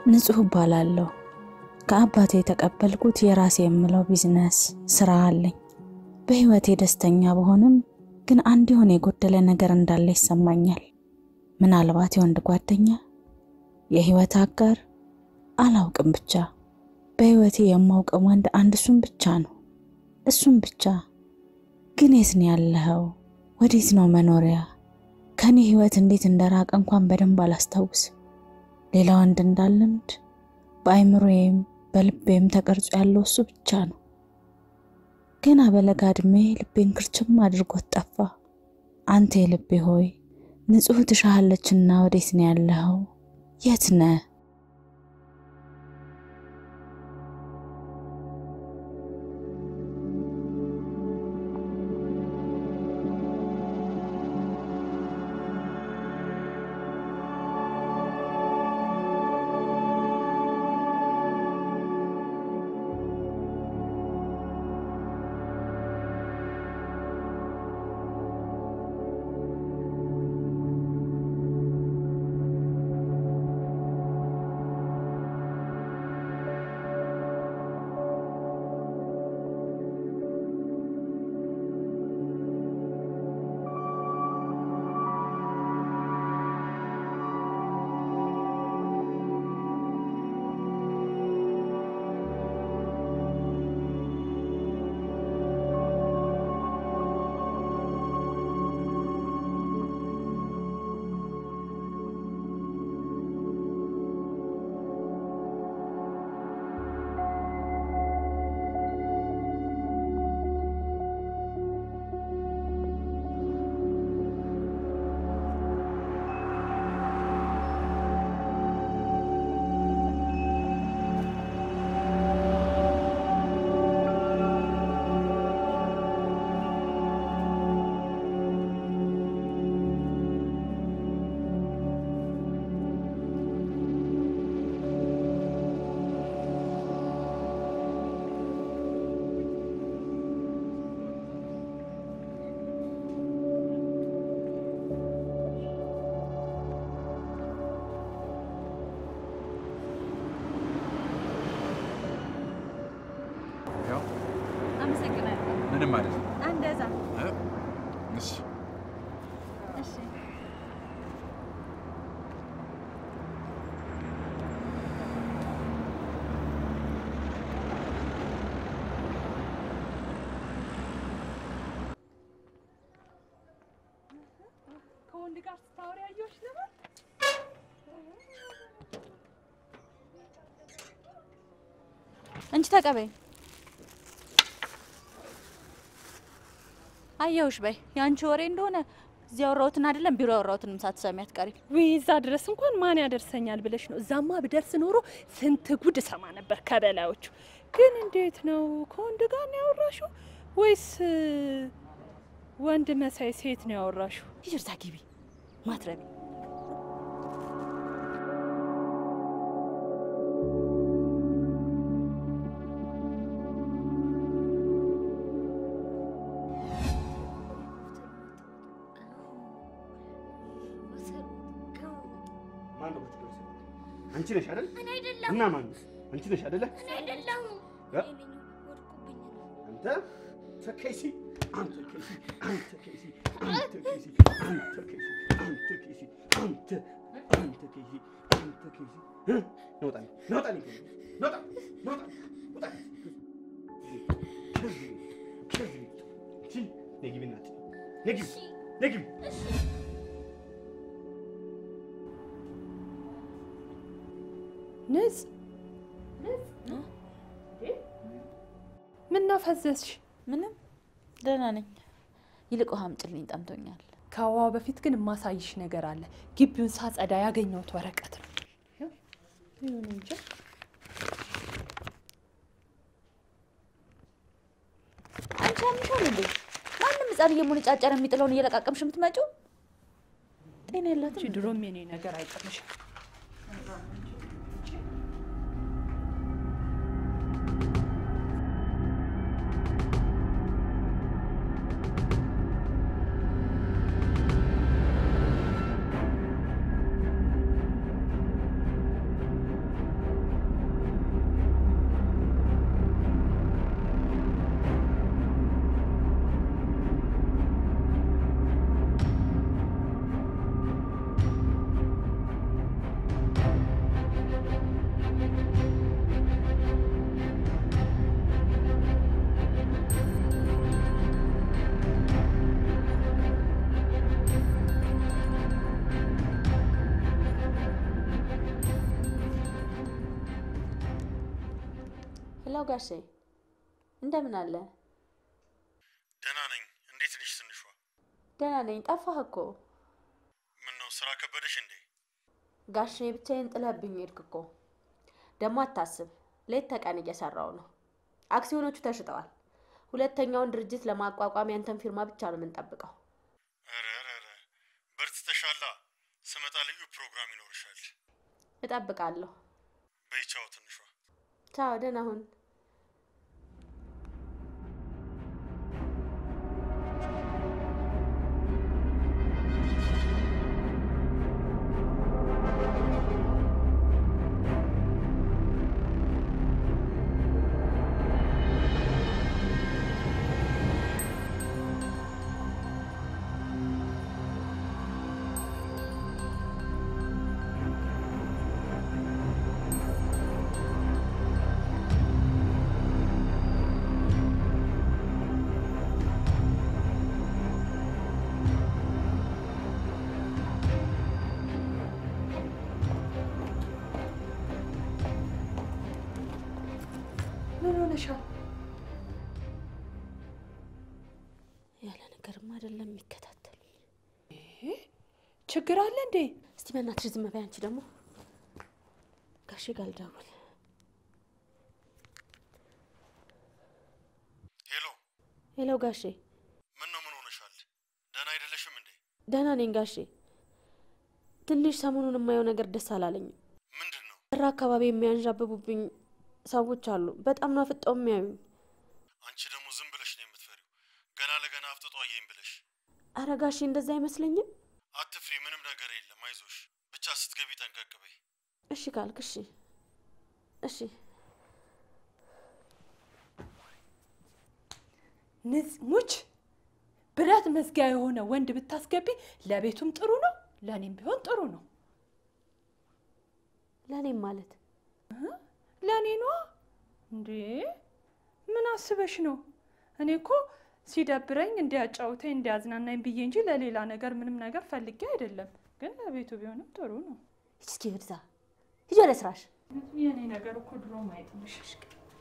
ንጹህ እባላለሁ። ከአባቴ የተቀበልኩት የራሴ የምለው ቢዝነስ ስራ አለኝ። በህይወቴ ደስተኛ በሆንም ግን አንድ የሆነ የጎደለ ነገር እንዳለ ይሰማኛል። ምናልባት የወንድ ጓደኛ፣ የህይወት አጋር፣ አላውቅም። ብቻ በህይወቴ የማውቀው ወንድ አንድ እሱም ብቻ ነው። እሱም ብቻ። ግን የት ነው ያለኸው? ወዴት ነው መኖሪያ? ከኔ ህይወት እንዴት እንደራቀ እንኳን በደንብ አላስታውስ። ሌላ ወንድ እንዳልምድ በአይምሮዬም በልቤም ተቀርጾ ያለው እሱ ብቻ ነው። ገና በለጋ ዕድሜ ልቤን ክርችም አድርጎት ጠፋ። አንተ የልቤ ሆይ ንጹህ ትሻሃለችና ወዴት ነው ያለኸው? የት ነህ? አመሰግናለሁ። ምንም ማለት ነው። እንደዛ እሺ እሺ። ከወንድ ጋር ስታወሪ ያየሁሽ ነበር። እንቺ ተቀበይ። አየሁሽ በይ። የአንቺ ወሬ እንደሆነ እዚህ ያወራሁትን አይደለም ቢሮ ያወራሁትንም ሳትሰሚ አትቀሪ። ውይ እዛ ድረስ እንኳን ማን ያደርሰኛል ብለሽ ነው? እዛማ ብደርስ ኖሮ ስንት ጉድ እሰማ ነበር ከበላዮቹ። ግን እንዴት ነው ከወንድ ጋር ነው ያወራሽው ወይስ እ፣ ወንድ መሳይ ሴት ነው ያወራሽው? ይቅርታ ግቢ ማትረቢ ማን ነው ብትደርስ? አንቺ ነሽ አይደል? እኔ አይደለሁም። እና ማን ነው? አንቺ ነሽ አይደለ? እኔ አይደለሁም። እ? አንተ ተከይሲ አንተ ከይሲ አንተ ከይሲ አንተ ከይሲ አንተ ከይሲ አንተ ከይሲ አንተ አንተ ከይሲ አንተ ከይሲ እ? ነውጣ ነውጣ ነውጣ ነውጣ ውጣ ከዚህ ከዚህ እሺ ነይ ግቢ እናትዬ ነይ ግቢ ነይ ግቢ ንጽ ምን ነው ፈዘዝሽ? ምንም ደህና ነኝ። ይልቅ ውሃ አምጪልኝ፣ ጠምቶኛል። ከውሃው በፊት ግን የማሳይሽ ነገር አለ። ግቢውን ሳጸዳ ያገኘሁት ወረቀት ነው። ይሁን እንጂ አንቺ ያምሻል እንዴ? ማንም ህፃን እየሞነጫጨረ የሚጥለውን እየለቃቀምሽ የምትመጪው ጤና የላትም። አንቺ ድሮም የኔ ነገር አይጥምሽም። ሄሎ ጋሼ እንደምን አለ? ደህና ነኝ። እንዴት ነሽ ትንሿ? ደህና ነኝ። ጠፋህ እኮ ምን ነው ስራ ከበደሽ እንዴ? ጋሼ። ብቻዬን ጥለህብኝ ሄድክ እኮ። ደግሞ አታስብ፣ ሌት ተቀን እየሰራው ነው። አክሲዮኖቹ ተሽጠዋል። ሁለተኛውን ድርጅት ለማቋቋም ያንተን ፊርማ ብቻ ነው የምንጠብቀው። ኧረ ኧረ ኧረ በርትተሻላ። ስመጣ ልዩ ፕሮግራም ይኖርሻል። እጠብቃለሁ። በይ ቻው ትንሿ። ቻው፣ ደህና ሁን። ምን ሆነሻል? ያለ ነገርም አይደለም የሚከታተሉኝ። ችግር አለ እንዴ? እስቲ በእናትሽ ዝም በይ። አንቺ ደግሞ ጋሼ ጋር ልደውል። ሄሎ፣ ሄሎ ጋሼ። ምን ነው ምን ሆነሻል? ደህና አይደለሽም እንዴ? ደህና ነኝ ጋሼ። ትንሽ ሰሞኑን የማየው ነገር ደስ አላለኝም። ምንድን ነው? በራ አካባቢ የሚያንዣብቡብኝ ሰዎች አሉ። በጣም ነው አፍጠው የሚያዩኝ። አንቺ ደግሞ ዝም ብለሽ ነው የምትፈሪው። ገና ለገና አፍጥጦ አየኝ ብለሽ አረ ጋሼ እንደዛ አይመስለኝም። አትፍሪ። ምንም ነገር የለም። አይዞሽ። ብቻ ስትገቢ ጠንቀቅ በይ። እሺ ካልክ እሺ፣ እሺ። ንጽ ሙች ብረት መዝጊያ የሆነ ወንድ ብታስገቢ ለቤቱም ጥሩ ነው፣ ለእኔም ቢሆን ጥሩ ነው። ለእኔም ማለት ለእኔ ነዋ እንዴ! ምን አስበሽ ነው? እኔ እኮ ሲደብረኝ እንዲያጫውተኝ እንዲያዝናናኝ ብዬ እንጂ ለሌላ ነገር ምንም ነገር ፈልጌ አይደለም። ግን ለቤቱ ቢሆንም ጥሩ ነው። ሂጂ እስኪ ወደዛ ሂጂ ወደ ስራሽ። የእኔ ነገር እኮ ድሮ ማየት ምሽሽ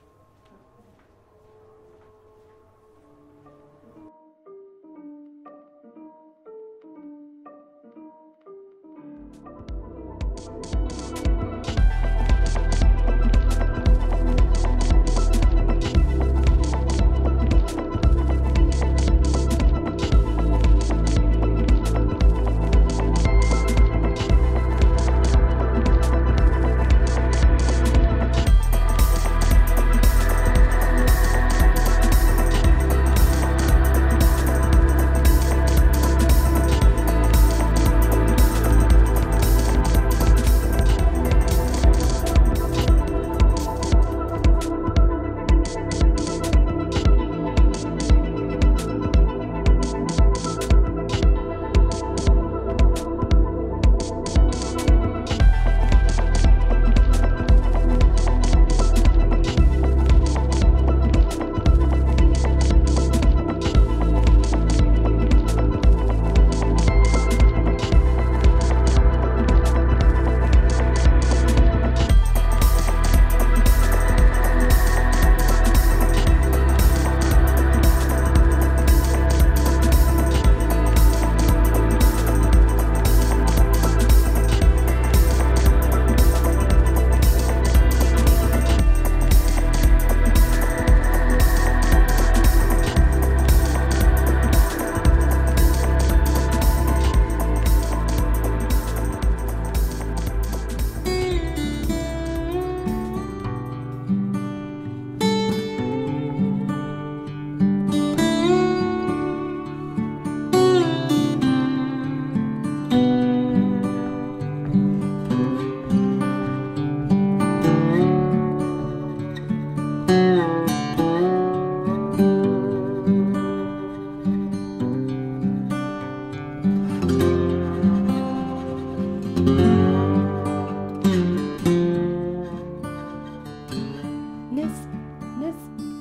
ንጽ ንጽ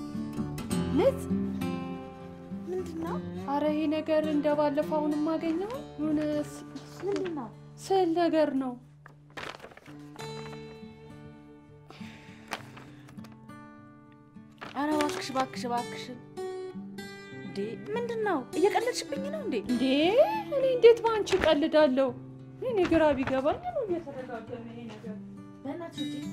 ንጽ ምንድን ነው አረ ይሄ ነገር እንደ ባለፈው አሁን የማገኘው የሆነ ስ- ምንድን ነው? ስዕል ነገር ነው። እባክሽ እባክሽ እባክሽን። እንዴ ምንድን ነው? እየቀለድሽብኝ ነው እንዴ? እንዴ እኔ እንዴት በአንቺ ቀልዳለሁ? እኔ ግራ ቢገባኝ ነው እየተደጋገመ ይሄ ነገር። በእናትሽ ውጪ።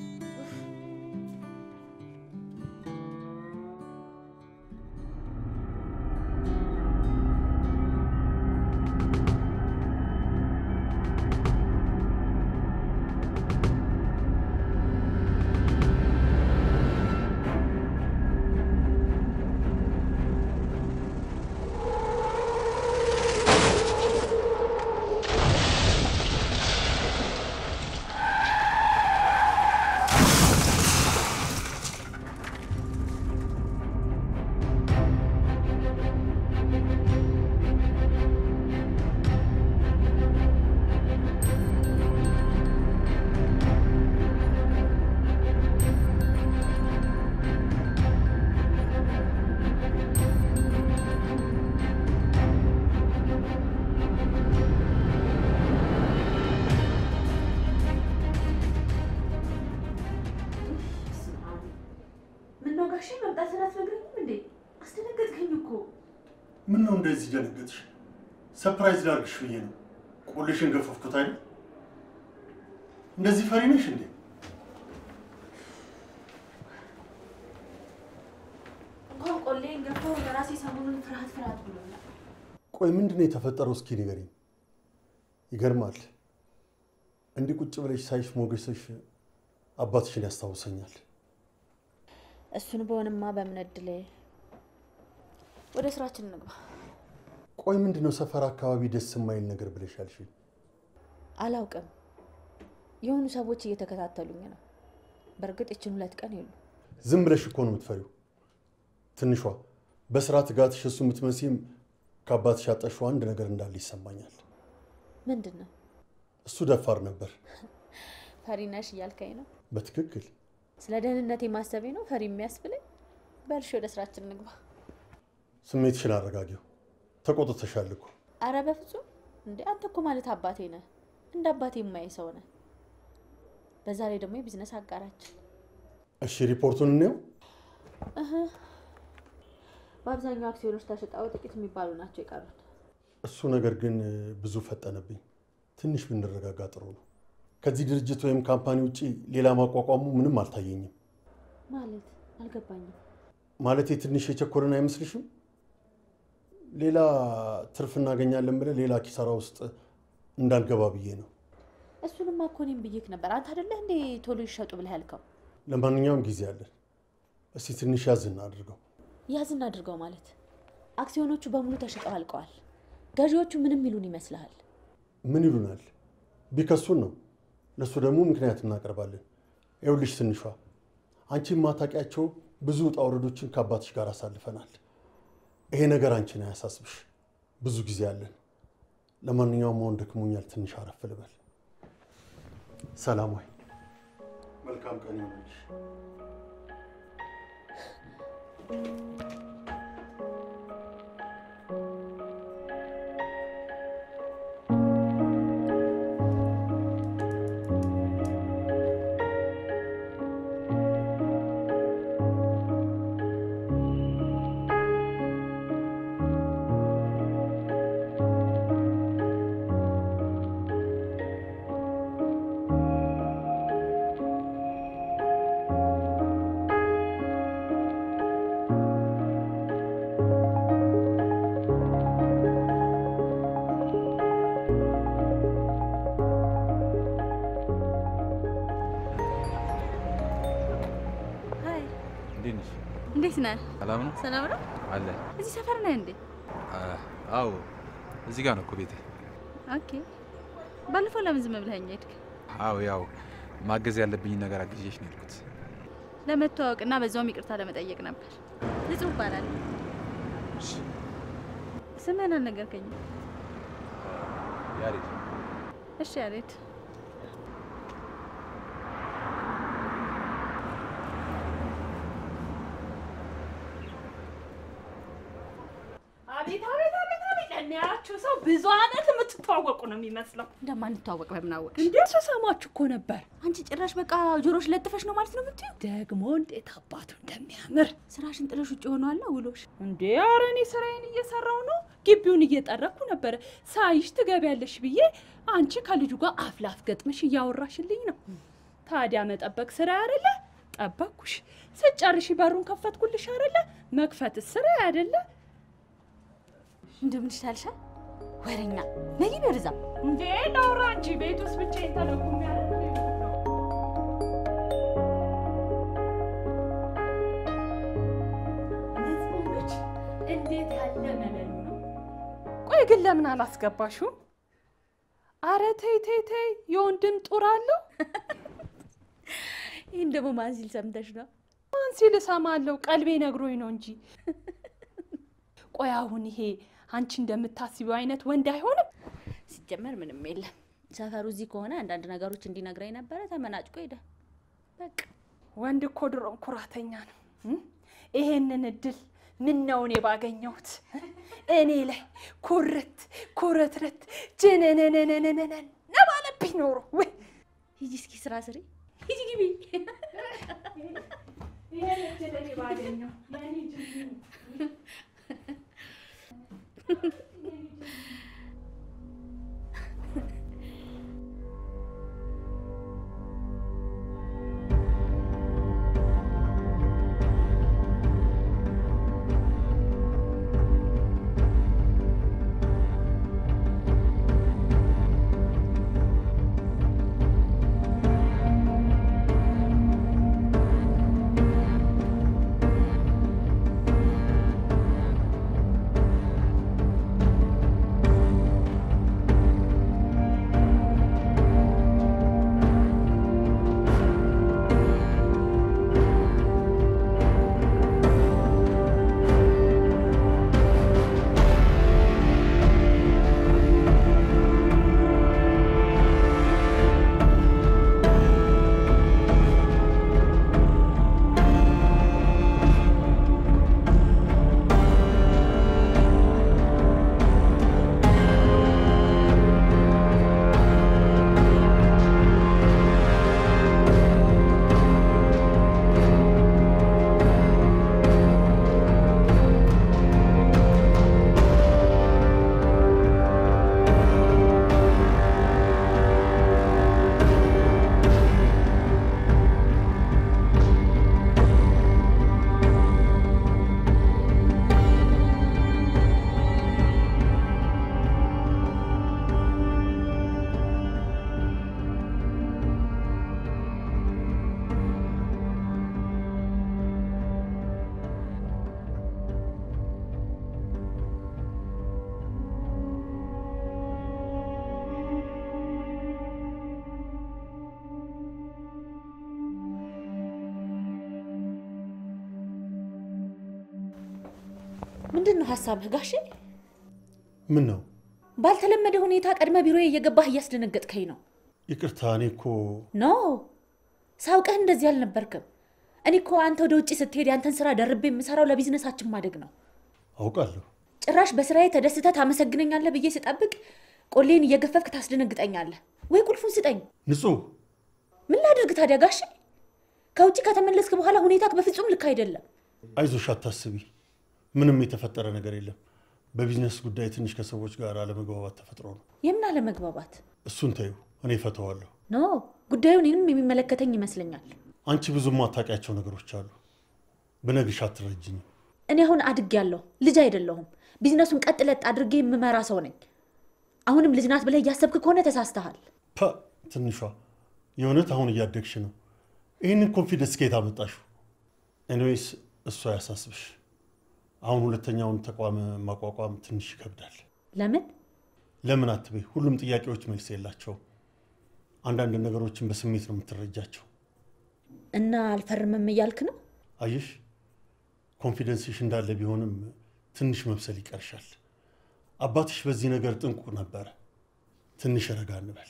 ምነው ጋሼ መምጣትን አትነግረኝም እንዴ? አስደነገጥከኝ እኮ። ምን ነው እንደዚህ ደነገጥሽ? ሰፕራይዝ ላድርግሽ ብዬ ነው። ቆልሽን ገፈፍኩት አይደል? እንደዚህ ፈሪ ነሽ እንዴ? እንኳን ቆሌን ገፋው ለራሴ ሰሞኑን ፍርሃት ፍርሃት ብሎኛል። ቆይ ምንድን ነው የተፈጠረው? እስኪ ንገሪኝ። ይገርማል። እንዲህ ቁጭ ብለሽ ሳይሽ ሞገስሽ አባትሽን ያስታውሰኛል። እሱን በሆንማ በምን እድሌ። ወደ ስራችን እንግባ። ቆይ ምንድን ነው ሰፈር አካባቢ ደስ የማይል ነገር ብለሽ ያልሽኝ? አላውቅም። የሆኑ ሰዎች እየተከታተሉኝ ነው። በእርግጥ ይችን ሁለት ቀን የሉ። ዝም ብለሽ እኮ ነው የምትፈሪው። ትንሿ በስራ ትጋትሽ እሱ የምትመሲም ከአባትሽ ያጣሽው አንድ ነገር እንዳለ ይሰማኛል። ምንድን ነው? እሱ ደፋር ነበር። ፈሪ ነሽ እያልከኝ ነው? በትክክል ስለ ደህንነቴ ማሰቤ ነው ፈሪ የሚያስብለኝ? በልሽ ወደ ስራችን እንግባ። ስሜትሽን አረጋጊው። ተቆጥተሻል እኮ። አረ በፍጹም እንዴ! አንተ እኮ ማለት አባቴ ነህ። እንደ አባቴ የማይ ሰው ነህ። በዛ ላይ ደግሞ የቢዝነስ አጋራችን። እሺ ሪፖርቱን እንየው። እህ በአብዛኛው አክሲዮኖች ተሽጠው ጥቂት የሚባሉ ናቸው የቀሩት። እሱ ነገር ግን ብዙ ፈጠነብኝ። ትንሽ ብንረጋጋ ጥሩ ነው። ከዚህ ድርጅት ወይም ካምፓኒ ውጭ ሌላ ማቋቋሙ ምንም አልታየኝም። ማለት አልገባኝም። ማለቴ ትንሽ የቸኮልን አይመስልሽም? ሌላ ትርፍ እናገኛለን ብለን ሌላ ኪሳራ ውስጥ እንዳንገባ ብዬ ነው። እሱንማ እኮ እኔም ብዬክ ነበር። አንተ አይደለህ እንዴ ቶሎ ይሸጡ ብለህ ያልከው? ለማንኛውም ጊዜ አለን። እስቲ ትንሽ ያዝ እናድርገው። ያዝና አድርገው ማለት አክሲዮኖቹ በሙሉ ተሽጠው አልቀዋል። ገዢዎቹ ምንም ይሉን ይመስልሃል? ምን ይሉናል? ቢከሱን ነው። ለእሱ ደግሞ ምክንያት እናቀርባለን። ይኸውልሽ ትንሿ፣ አንቺ የማታውቂያቸው ብዙ ውጣ ውረዶችን ከአባትሽ ጋር አሳልፈናል። ይሄ ነገር አንቺን አያሳስብሽ። ብዙ ጊዜ አለን። ለማንኛውም አሁን ደክሞኛል፣ ትንሽ አረፍ ልበል። ሰላም ወይ። መልካም ቀን ይሆንልሽ። ሀይ እንዴት ነሽ? እንዴት ነህ? ሰላም ነው ሰላም ነው? አለ። እዚህ ሰፈር ነህ እንዴ? አዎ እዚህ ጋር ነው እኮ ቤቴ። ኦኬ። ባለፈው ለምን ዝም ብለኸኝ ሄድክ? አዎ ያው ማገዝ ያለብኝ ነገር አግዤሽ ነው የሄድኩት። ለመተዋወቅና በዛውም ይቅርታ ለመጠየቅ ነበር። ንጹህ እባላለሁ። እሺ፣ ስምህን አልነገርከኝም። ያሬድ እሺ ያሬድ። አቤት አቤት አቤት አቤት! ለሚያያችሁ ሰው ብዙ አመት የምትተዋወቁ ነው የሚመስለው። እንደማንተዋወቅ በምን አወቅሽ? እንዴ ስሰማችሁ እኮ ነበር። አንቺ ጭራሽ በቃ ጆሮሽ ለጥፈሽ ነው ማለት ነው የምትይው? ደግሞ እንዴት አባቱ እንደሚያምር ስራሽን ጥለሽ ውጭ ሆኗላ ውሎሽ። እንዴ! ኧረ እኔ ስራዬን እየሰራው ነው። ግቢውን እየጠረኩ ነበረ። ሳይሽ ትገቢያለሽ ብዬ አንቺ ከልጁ ጋር አፍ ላፍ ገጥመሽ እያወራሽልኝ ነው። ታዲያ መጠበቅ ስራ አይደለ? ጠበቅኩሽ። ስጨርሽ በሩን ከፈትኩልሽ አይደለ? መክፈትስ ስራ አይደለ? እንደምን ይሻልሻል? ወሬኛ ነይ ወደዛ። እንዴ ላውራ እንጂ ቤት ውስጥ ብቻዬን ተለኩም ያለ እንዴት ያለ መለሉ ነው! ቆይ ግን ለምን አላስገባሽውም? አረ ተይ ተይ ተይ፣ የወንድም ጡር አለው። ይህን ደግሞ ማን ሲል ሰምተሽ ነው? ማን ሲል እሰማለሁ? ቀልቤ ነግሮኝ ነው እንጂ። ቆይ አሁን ይሄ አንቺ እንደምታስቢው አይነት ወንድ አይሆንም። ሲጀመር ምንም የለም። ሰፈሩ እዚህ ከሆነ አንዳንድ ነገሮች እንዲነግረኝ ነበረ። ተመናጭቆ ሄደ። በቃ ወንድ እኮ ድሮም ኩራተኛ ነው። እም? ይሄንን እድል ምን ነው እኔ ባገኘሁት እኔ ላይ ኩርት ኩርትርት ጅንንንንንንን ነባለብኝ ኖሮ ወይ ሂጂ እስኪ ስራ ስሪ። ሂጂ ግቢ። ይሄን እድል እኔ ባገኘሁ የእኔ ጅል ምንድን ነው ሀሳብህ ጋሼ? ምን ነው? ባልተለመደ ሁኔታ ቀድመ ቢሮ እየገባህ እያስደነገጥከኝ ነው። ይቅርታ፣ እኔ እኮ ኖ ሳውቅህ እንደዚህ አልነበርክም። እኔ እኮ አንተ ወደ ውጭ ስትሄድ ያንተን ስራ ደርቤ የምሰራው ለቢዝነሳችን ማደግ ነው። አውቃለሁ። ጭራሽ በስራዬ ተደስተህ ታመሰግነኛለህ ብዬ ስጠብቅ ቆሌን እየገፈፍክ ታስደነግጠኛለህ። ወይ ቁልፉን ስጠኝ። ንጹህ ምን ላድርግ ታዲያ ጋሼ? ከውጭ ከተመለስክ በኋላ ሁኔታ በፍጹም ልክ አይደለም። አይዞሽ፣ አታስቢ። ምንም የተፈጠረ ነገር የለም። በቢዝነስ ጉዳይ ትንሽ ከሰዎች ጋር አለመግባባት ተፈጥሮ ነው። የምን አለመግባባት? እሱን ተይው፣ እኔ እፈተዋለሁ። ኖ ጉዳዩ እኔንም የሚመለከተኝ ይመስለኛል። አንቺ ብዙ ማታውቂያቸው ነገሮች አሉ። ብነግርሽ አትረጅኝም። እኔ አሁን አድጌያለሁ፣ ልጅ አይደለሁም። ቢዝነሱን ቀጥ ለጥ አድርጌ የምመራ ሰው ነኝ። አሁንም ልጅ ናት ብለህ እያሰብክ ከሆነ ተሳስተሃል። ፐ ትንሿ የእውነት አሁን እያደግሽ ነው። ይህንን ኮንፊደንስ ከየት አመጣሽው? ኤኒዌይስ እሱ አያሳስብሽ። አሁን ሁለተኛውን ተቋም ማቋቋም ትንሽ ይከብዳል። ለምን? ለምን አትበይ። ሁሉም ጥያቄዎች መልስ የላቸውም። አንዳንድ ነገሮችን በስሜት ነው የምትረጃቸው። እና አልፈርምም እያልክ ነው? አየሽ፣ ኮንፊደንስሽ እንዳለ ቢሆንም ትንሽ መብሰል ይቀርሻል። አባትሽ በዚህ ነገር ጥንቁቅ ነበረ። ትንሽ ረጋ እንበል።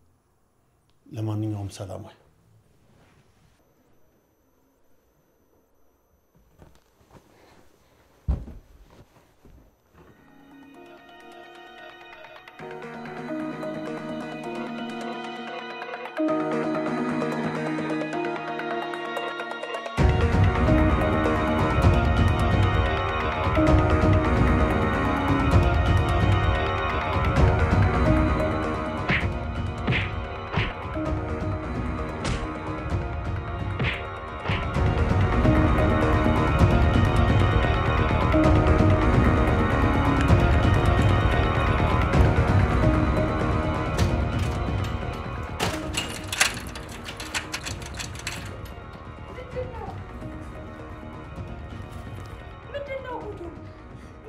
ለማንኛውም ሰላማዊ እ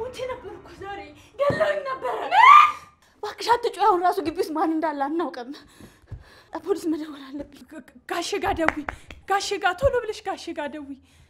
ሞቼ ነበር እኮ ዛሬ ገለውኝ ነበረ። እባክሽ አትጩይ። አሁን ራሱ ግቢ ውስጥ ማን እንዳለ አናውቅም። ፖሊስ መደወል አለብኝ። ጋሼ ጋ ደዊ፣ ጋሼ ጋ ቶሎ ብለሽ ጋሼ ጋ ደዊ።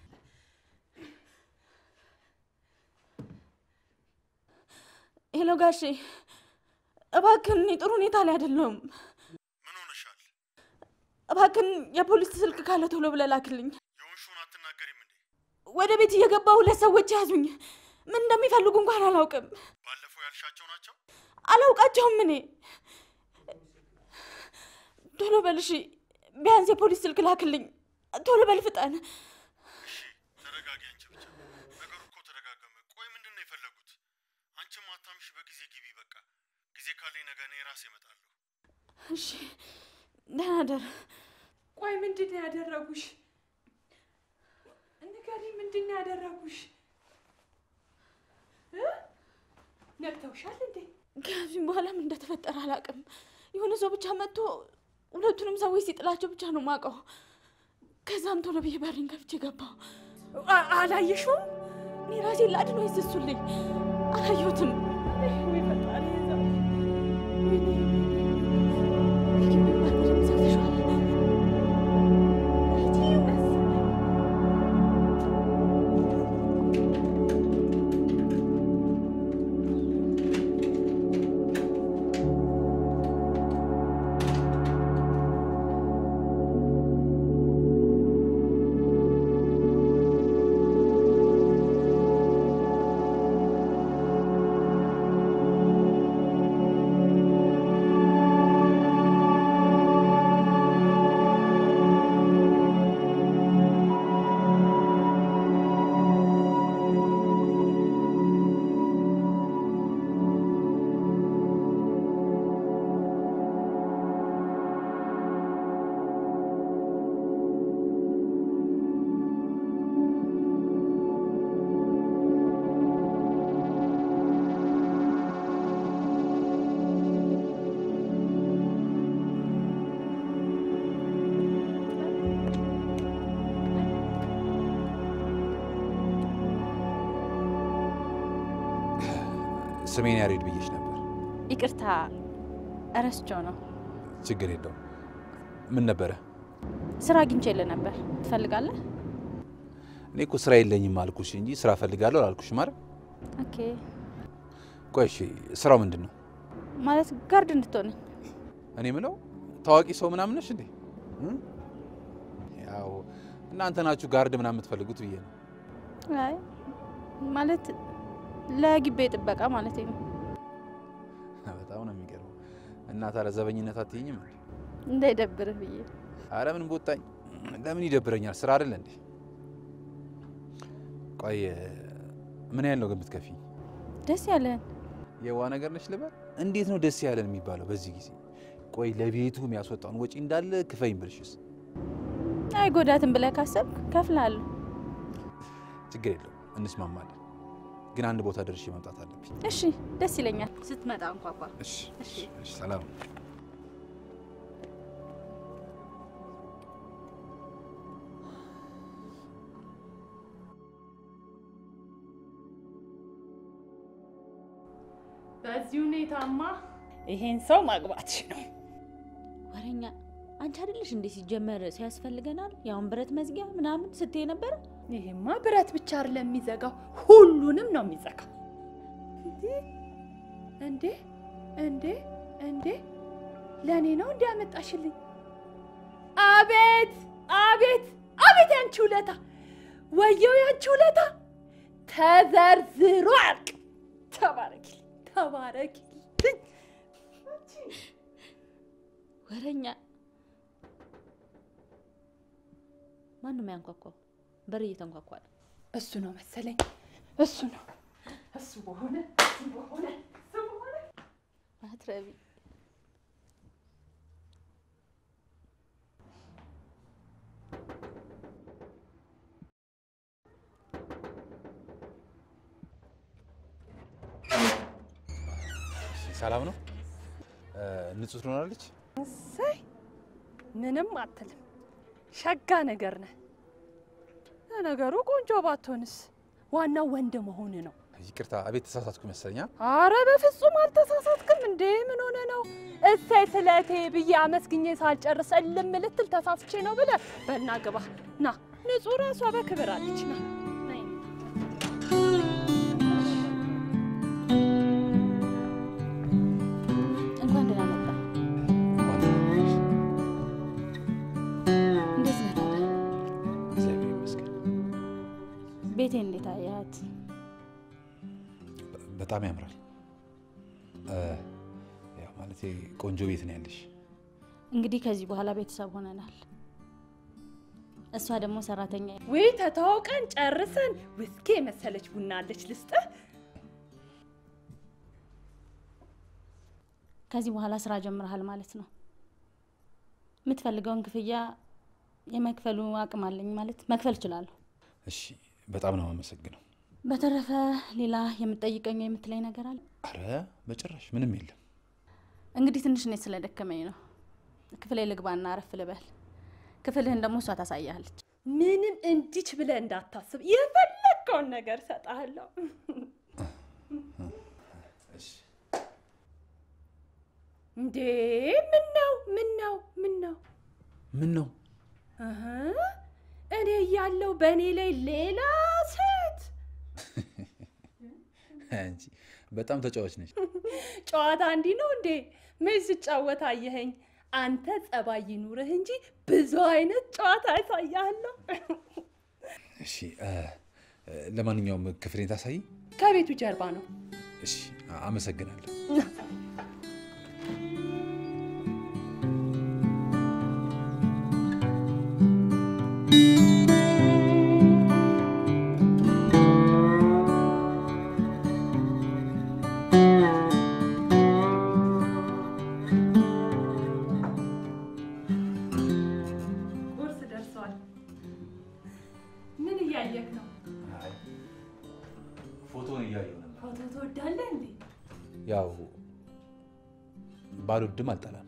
ሄሎ ጋሼ፣ እባክን እኔ ጥሩ ሁኔታ ላይ አይደለሁም። ምን ሆነሻል? እባክን የፖሊስ ስልክ ካለ ቶሎ ብለህ ላክልኝ። የሆንሽውን አትናገሪም እንዴ? ወደ ቤት እየገባ ሁለት ሰዎች ያዙኝ። ምን እንደሚፈልጉ እንኳን አላውቅም። ባለፈው ያልሻቸው ናቸው? አላውቃቸውም እኔ። ቶሎ በል እሺ፣ ቢያንስ የፖሊስ ስልክ ላክልኝ። ቶሎ በል ፍጠን። እሺ ተረጋጊ። አንቺ ብቻ ነገሩ እኮ ተደጋገመ። ቆይ ምንድን ነው የፈለጉት? አንቺም አታምሽ። በጊዜ ግቢ። በቃ ጊዜ ካለኝ ነገ እኔ ራሴ እመጣለሁ። እሺ፣ ደህና ደር። ቆይ ምንድን ነው ያደረጉሽ? ንገሪ፣ ምንድን ነው ያደረጉሽ? እ? ነቅተውሻል እንዴ? ከዚህም በኋላ ምን እንደተፈጠረ አላውቅም። የሆነ ሰው ብቻ መጥቶ ሁለቱንም ሰዎች ሲጥላቸው ብቻ ነው ማውቀው። ከዛም ቶሎ ብዬ በሬን ከፍቼ ገባሁ። አ- አላየሽውም? እኔ ራሴን ላድን ወይስ እሱልኝ? አላየሁትም። ወይ ፈጣሪ ይዛል። የግቢውን በር በደንብ ዘግተሽዋል? ስሜን ያሬድ ብዬሽ ነበር። ይቅርታ እረስቸው ነው። ችግር የለውም። ምን ነበረ? ስራ አግኝቼልህ ነበር። ትፈልጋለህ? እኔ እኮ ስራ የለኝም አልኩሽ እንጂ ስራ ፈልጋለሁ አላልኩሽም አይደል? ኦኬ። ቆይ እሺ፣ ስራው ምንድን ነው? ማለት ጋርድ እንድትሆነኝ እኔ ምለው ታዋቂ ሰው ምናምን ነሽ እንዴ? እም? ያው እናንተ ናችሁ ጋርድ ምናምን የምትፈልጉት ብዬ ነው። አይ ማለት ለግቤ ጥበቃ ማለት ነው። በጣም ነው የሚገርመው። እና ታዲያ ዘበኝነት አትይኝም? እንዳይደብርህ ብዬ አረ ምን ቦጣኝ፣ ለምን ይደብረኛል? ስራ አይደለ እንዴ? ቆይ ምን ያህል ነው ግን ብትከፊኝ? ደስ ያለህን የዋ ነገር ነች ልበል? እንዴት ነው ደስ ያለን የሚባለው በዚህ ጊዜ? ቆይ ለቤቱ የሚያስወጣውን ወጪ እንዳለ ክፈኝ ብልሽስ? አይጎዳትም ብለህ ካሰብክ ከፍላለሁ። ችግር የለውም እንስማማለን። ግን አንድ ቦታ ደርሼ መምጣት አለብኝ። እሺ ደስ ይለኛል። ስትመጣ እንኳኳ። እሺ፣ እሺ፣ ሰላም በዚህ ሁኔታማ ይሄን ሰው ማግባትሽ ነው። ወሬኛ አንቺ አይደለሽ እንዴ ሲጀመር ሲያስፈልገናል ያውን ብረት መዝጊያ ምናምን ስትይ ነበረ። ይሄማ ብረት ብቻ አይደለም የሚዘጋው፣ ሁሉንም ነው የሚዘጋው። እንዴ እንዴ እንዴ ለእኔ ነው እንዲ ያመጣሽልኝ? አቤት አቤት አቤት! ያንቺ ውለታ ወየው፣ ያንቺ ውለታ ተዘርዝሮ አልቅ። ተባረኪልኝ ተባረኪልኝ። ወሬኛ ማን ነው የሚያንኳኳው? በር እየተንኳኳ ነው። እሱ ነው መሰለኝ፣ እሱ ነው እሱ በሆነ እሱ በሆነ እሱ በሆነ አትረቢ ሰላም ነው? ንጹህ ትሆናለች። እሰይ ምንም አትልም። ሸጋ ነገር ነህ። ለነገሩ ቆንጆ ባትሆንስ ዋናው ወንድ መሆን ነው። ይቅርታ፣ አቤት ተሳሳትኩ ይመስለኛል። አረ በፍጹም አልተሳሳትክም። እንዴ ምን ሆነ ነው? እሰይ ስለቴ ብዬ አመስግኜ ሳልጨርስ እልም ልትል ተሳስቼ ነው ብለህ በልና ግባ ና። ንጹህ ራሷ በክብር አለች ና ነይ። እንኳን ደህና መጣ። እንዴት ነህ ታዲያ? እግዚአብሔር ይመስገን። ቤቴን እንዴት አያት? በ- በጣም ያምራል። እ፣ ያው ማለቴ ቆንጆ ቤት ነው ያለሽ። እንግዲህ ከዚህ በኋላ ቤተሰብ ሆነናል። እሷ ደግሞ ሰራተኛ ወይ ተተዋውቀን ጨርሰን ውስኪ የመሰለች ቡና አለች ልስጥህ። ከዚህ በኋላ ስራ ጀምረሃል ማለት ነው። የምትፈልገውን ክፍያ የመክፈሉ አቅም አለኝ ማለት መክፈል እችላለሁ። እሺ፣ በጣም ነው የማመሰግነው። በተረፈ ሌላ የምትጠይቀኝ ወይ የምትለኝ ነገር አለ? አረ በጭራሽ ምንም የለም። እንግዲህ ትንሽ እኔ ስለደከመኝ ነው። ክፍሌ ልግባና አረፍ ልበል። ክፍልህን ደግሞ እሷ ታሳያለች። ምንም እንዲች ብለህ እንዳታስብ፣ የፈለግከውን ነገር እሰጥሃለሁ። እንዴ ምን ነው ምን ነው ምን ነው ምን ነው እህ፣ እኔ እያለሁ በእኔ ላይ ሌላ ሴት አንቺ በጣም ተጫዋች ነች። ጨዋታ እንዲህ ነው እንዴ? መች ስጫወት አየኸኝ? አንተ ጸባይ ይኑርህ እንጂ ብዙ አይነት ጨዋታ ያሳያለሁ። እሺ እ፣ እ፣ ለማንኛውም ክፍሌን ታሳይ። ከቤቱ ጀርባ ነው። እሺ አመሰግናለሁ። ቁርስ ደርሷል። ምን እያየክ ነው? ፎቶን እያየሁ ነበር። ፎቶ ትወዳለህ እንዴ? ያው ባልወድም አልጠላም።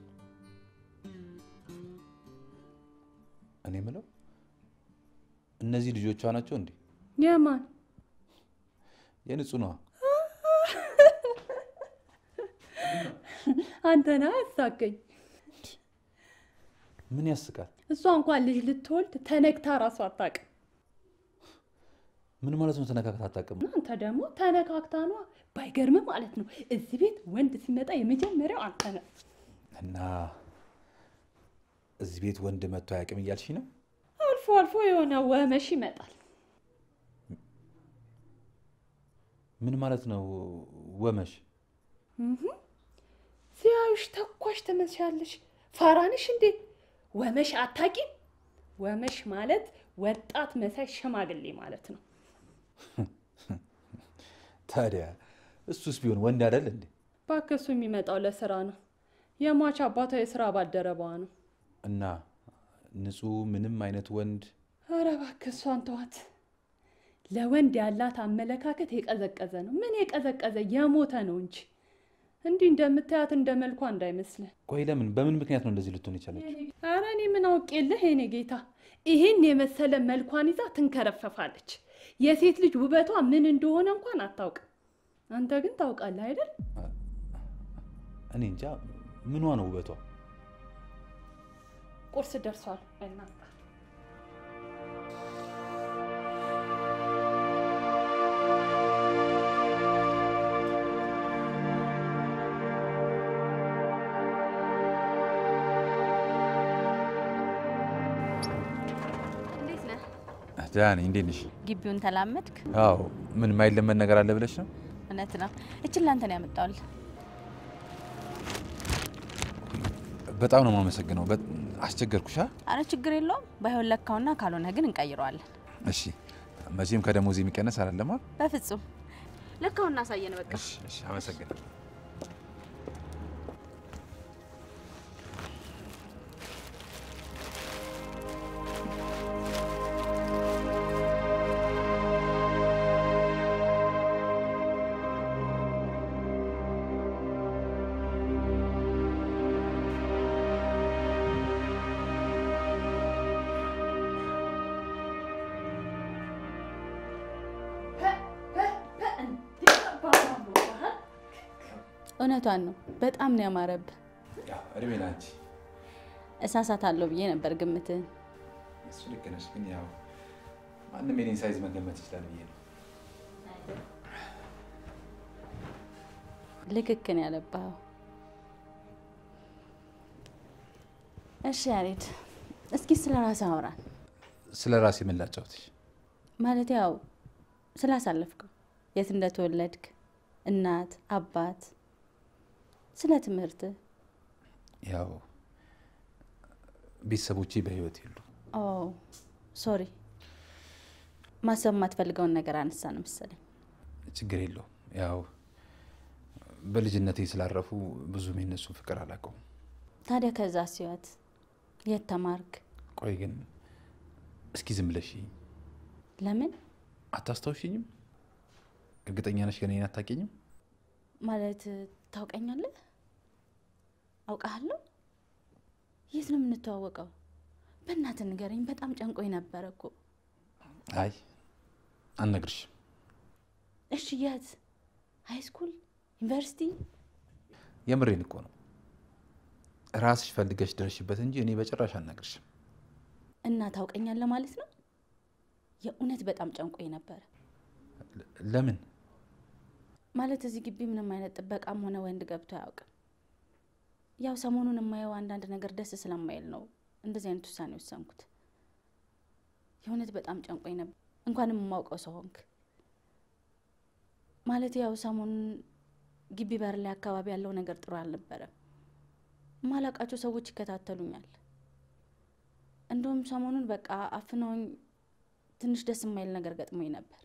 እኔ የምለው እነዚህ ልጆቿ ናቸው እንዴ? የማን የንጹህ ነዋ። አንተና ያሳቀኝ። ምን ያስቃል? እሷ እንኳን ልጅ ልትወልድ ተነግታ ራሱ አታውቅም። ምን ማለት ነው? ተነካክታ አታውቅም? አንተ ደግሞ ተነካክታ ነዋ። ባይገርም ማለት ነው እዚህ ቤት ወንድ ሲመጣ የመጀመሪያው አንተ ነህ። እና እዚህ ቤት ወንድ መጥቶ አያውቅም እያልሽ ነው? አልፎ አልፎ የሆነ ወመሽ ይመጣል። ምን ማለት ነው ወመሽ? ሲያዩሽ ተኳሽ ትመስያለሽ። ፋራንሽ እንዴ? ወመሽ አታቂም? ወመሽ ማለት ወጣት መሳይ ሽማግሌ ማለት ነው። ታዲያ እሱስ ቢሆን ወንድ አይደል እንዴ? እባክህ እሱ የሚመጣው ለስራ ነው። የሟች አባቷ የስራ ባልደረባዋ ነው። እና ንጹህ ምንም አይነት ወንድ ኧረ እባክህ እሷን ተዋት። ለወንድ ያላት አመለካከት የቀዘቀዘ ነው። ምን የቀዘቀዘ የሞተ ነው እንጂ እንዲህ እንደምታያት እንደ መልኳ እንዳይመስልህ። ቆይ ለምን በምን ምክንያት ነው እንደዚህ ልትሆን የቻለችው? ኧረ እኔ ምን አውቄልህ የኔ ጌታ። ይህን የመሰለ መልኳን ይዛ ትንከረፈፋለች። የሴት ልጅ ውበቷ ምን እንደሆነ እንኳን አታውቅም። አንተ ግን ታውቃለህ አይደል? እኔ እንጃ ምኗ ነው ውበቷ? ቁርስ ደርሷል። በእናትህ እንዴት ነህ? ደህና ነኝ። እንዴት ነሽ? ግቢውን ተላመድክ? አዎ። ምን የማይለመድ ነገር አለ ብለሽ ነው? እውነት ነው። እችን ላንተ ነው ያመጣውል። በጣም ነው የማመሰግነው። በ- አስቸገርኩሻ? አረ ችግር የለውም። ባይሆን ለካውና ካልሆነ ግን እንቀይረዋለን። እሺ። መቼም ከደሞዝ የሚቀነስ አይደለማ። በፍጹም ለካውና አሳየን። በቃ እሺ፣ እሺ። አመሰግናለሁ። እ እውነቷን ነው። በጣም ነው ያማረብህ። እድሜ ላንቺ። እሳሳታለሁ ብዬ ነበር ግምትህን። እሱ ልክ ነሽ፣ ግን ያው ማንም የኔን ሳይዝ መገመት ይችላል ብዬ ነው። ልክክን ያለባኸው። እሺ ያሬድ፣ እስኪ ስለ ራስህ አውራን። ስለ ራሴ ምን ላጫውትሽ? ማለት ያው ስላሳለፍከው፣ የት እንደተወለድክ፣ እናት አባት፣ ስለ ትምህርትህ። ያው ቤተሰቦቼ በህይወት የሉ። ኦ ሶሪ፣ ማሰብ የማትፈልገውን ነገር አነሳን መሰለኝ። ችግር የለውም። ያው በልጅነቴ ስላረፉ ብዙም የነሱን ፍቅር አላውቀውም። ታዲያ ከዛ ሲወት የት ተማርክ? ቆይ ግን እስኪ ዝም ብለሽ ለምን አታስታውሽኝም? እርግጠኛ ነሽ ግን እኔን አታውቂኝም? ማለት ታውቀኛለህ? አውቃለሁ። የት ነው የምንተዋወቀው? በእናትህ ንገረኝ። በጣም ጨንቆኝ ነበረ እኮ። አይ አልነግርሽም። እሺ የት? ሃይ ስኩል፣ ዩኒቨርሲቲ? የምሬን እኮ ነው። ራስሽ ፈልገሽ ደረሽበት እንጂ እኔ በጭራሽ አልነግርሽም። እና ታውቀኛለህ ማለት ነው? የእውነት በጣም ጨንቆኝ ነበረ። ለ- ለምን? ማለት እዚህ ግቢ ምንም አይነት ጥበቃም ሆነ ወንድ ገብቶ አያውቅም። ያው ሰሞኑን የማየው አንዳንድ ነገር ደስ ስለማይል ነው እንደዚህ አይነት ውሳኔ ወሰንኩት። የእውነት በጣም ጨንቆኝ ነበር። እንኳንም የማውቀው ሰው ሆንክ። ማለት ያው ሰሞኑን ግቢ በር ላይ አካባቢ ያለው ነገር ጥሩ አልነበረም። ማላቃቸው ሰዎች ይከታተሉኛል። እንደውም ሰሞኑን በቃ አፍነውኝ ትንሽ ደስ የማይል ነገር ገጥሞኝ ነበር።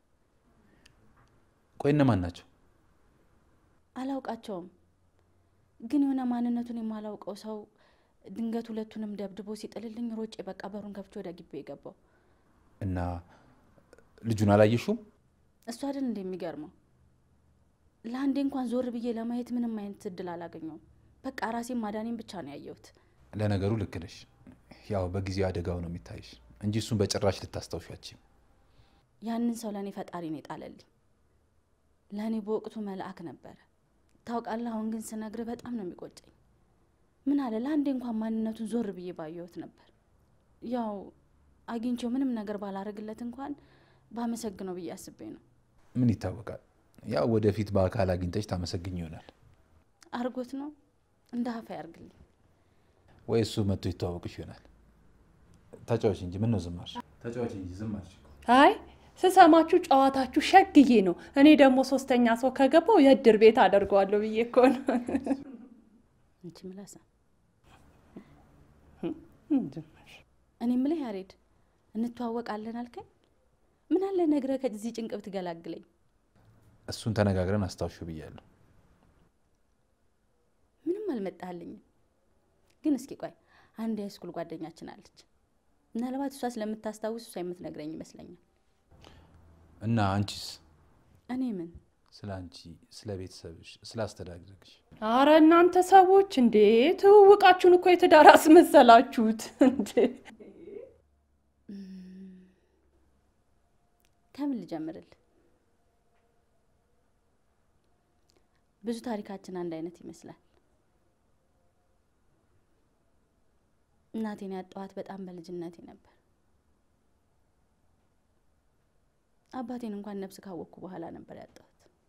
ቆይ እነማን ናቸው? አላውቃቸውም ግን የሆነ ማንነቱን የማላውቀው ሰው ድንገት ሁለቱንም ደብድቦ ሲጥልልኝ ሮጬ በቃ በሩን ከፍቼ ወደ ግቢ የገባው እና ልጁን አላየሽውም? እሱ አይደል እንደ የሚገርመው ለአንዴ እንኳን ዞር ብዬ ለማየት ምንም አይነት እድል አላገኘውም። በቃ ራሴን ማዳኔን ብቻ ነው ያየሁት። ለነገሩ ልክ ነሽ። ያው በጊዜው አደጋው ነው የሚታይሽ እንጂ እሱን በጭራሽ ልታስታውሻችም። ያንን ሰው ለእኔ ፈጣሪ ነው የጣለልኝ። ለእኔ በወቅቱ መልአክ ነበረ። ታውቃለህ፣ አሁን ግን ስነግርህ በጣም ነው የሚቆጨኝ። ምን አለ ለአንዴ እንኳን ማንነቱን ዞር ብዬ ባየሁት ነበር። ያው አግኝቼው ምንም ነገር ባላረግለት እንኳን ባመሰግነው ብዬ አስቤ ነው። ምን ይታወቃል፣ ያው ወደፊት በአካል አግኝተሽ ታመሰግኝ ይሆናል። አርጎት ነው እንደ ሀፋ ያርግልኝ። ወይ እሱ መጥቶ ይተዋወቅሽ ይሆናል። ተጫዋች እንጂ ምን ነው ዝም አልሽ? ተጫዋች እንጂ ዝም አልሽ እኮ። አይ ስሰማችሁ ጨዋታችሁ ሸግዬ ነው። እኔ ደግሞ ሶስተኛ ሰው ከገባው የእድር ቤት አደርገዋለሁ ብዬ እኮ ነው። እንቺ ምላሳ እኔ ምልህ ያሬድ እንተዋወቃለን አልከኝ። ምን አለ ነግረህ ከዚህ ጭንቅብ ትገላግለኝ። እሱን ተነጋግረን አስታውሹ ብያለሁ። ምንም አልመጣልኝም። ግን እስኪ ቆይ አንድ የሃይስኩል ጓደኛችን አለች። ምናልባት እሷ ስለምታስታውስ እሷ የምትነግረኝ ይመስለኛል። እና አንቺስ? እኔ ምን ስለ አንቺ፣ ስለ ቤተሰብሽ፣ ስለ አስተዳደግሽ አረ እናንተ ሰዎች እንዴ ትውውቃችሁን እኮ የትዳር አስመሰላችሁት እንዴ! ከምን ልጀምርል? ብዙ ታሪካችን አንድ አይነት ይመስላል። እናቴን ያጣኋት በጣም በልጅነቴ ነበር። አባቴን እንኳን ነፍስ ካወቅኩ በኋላ ነበር ያጣሁት።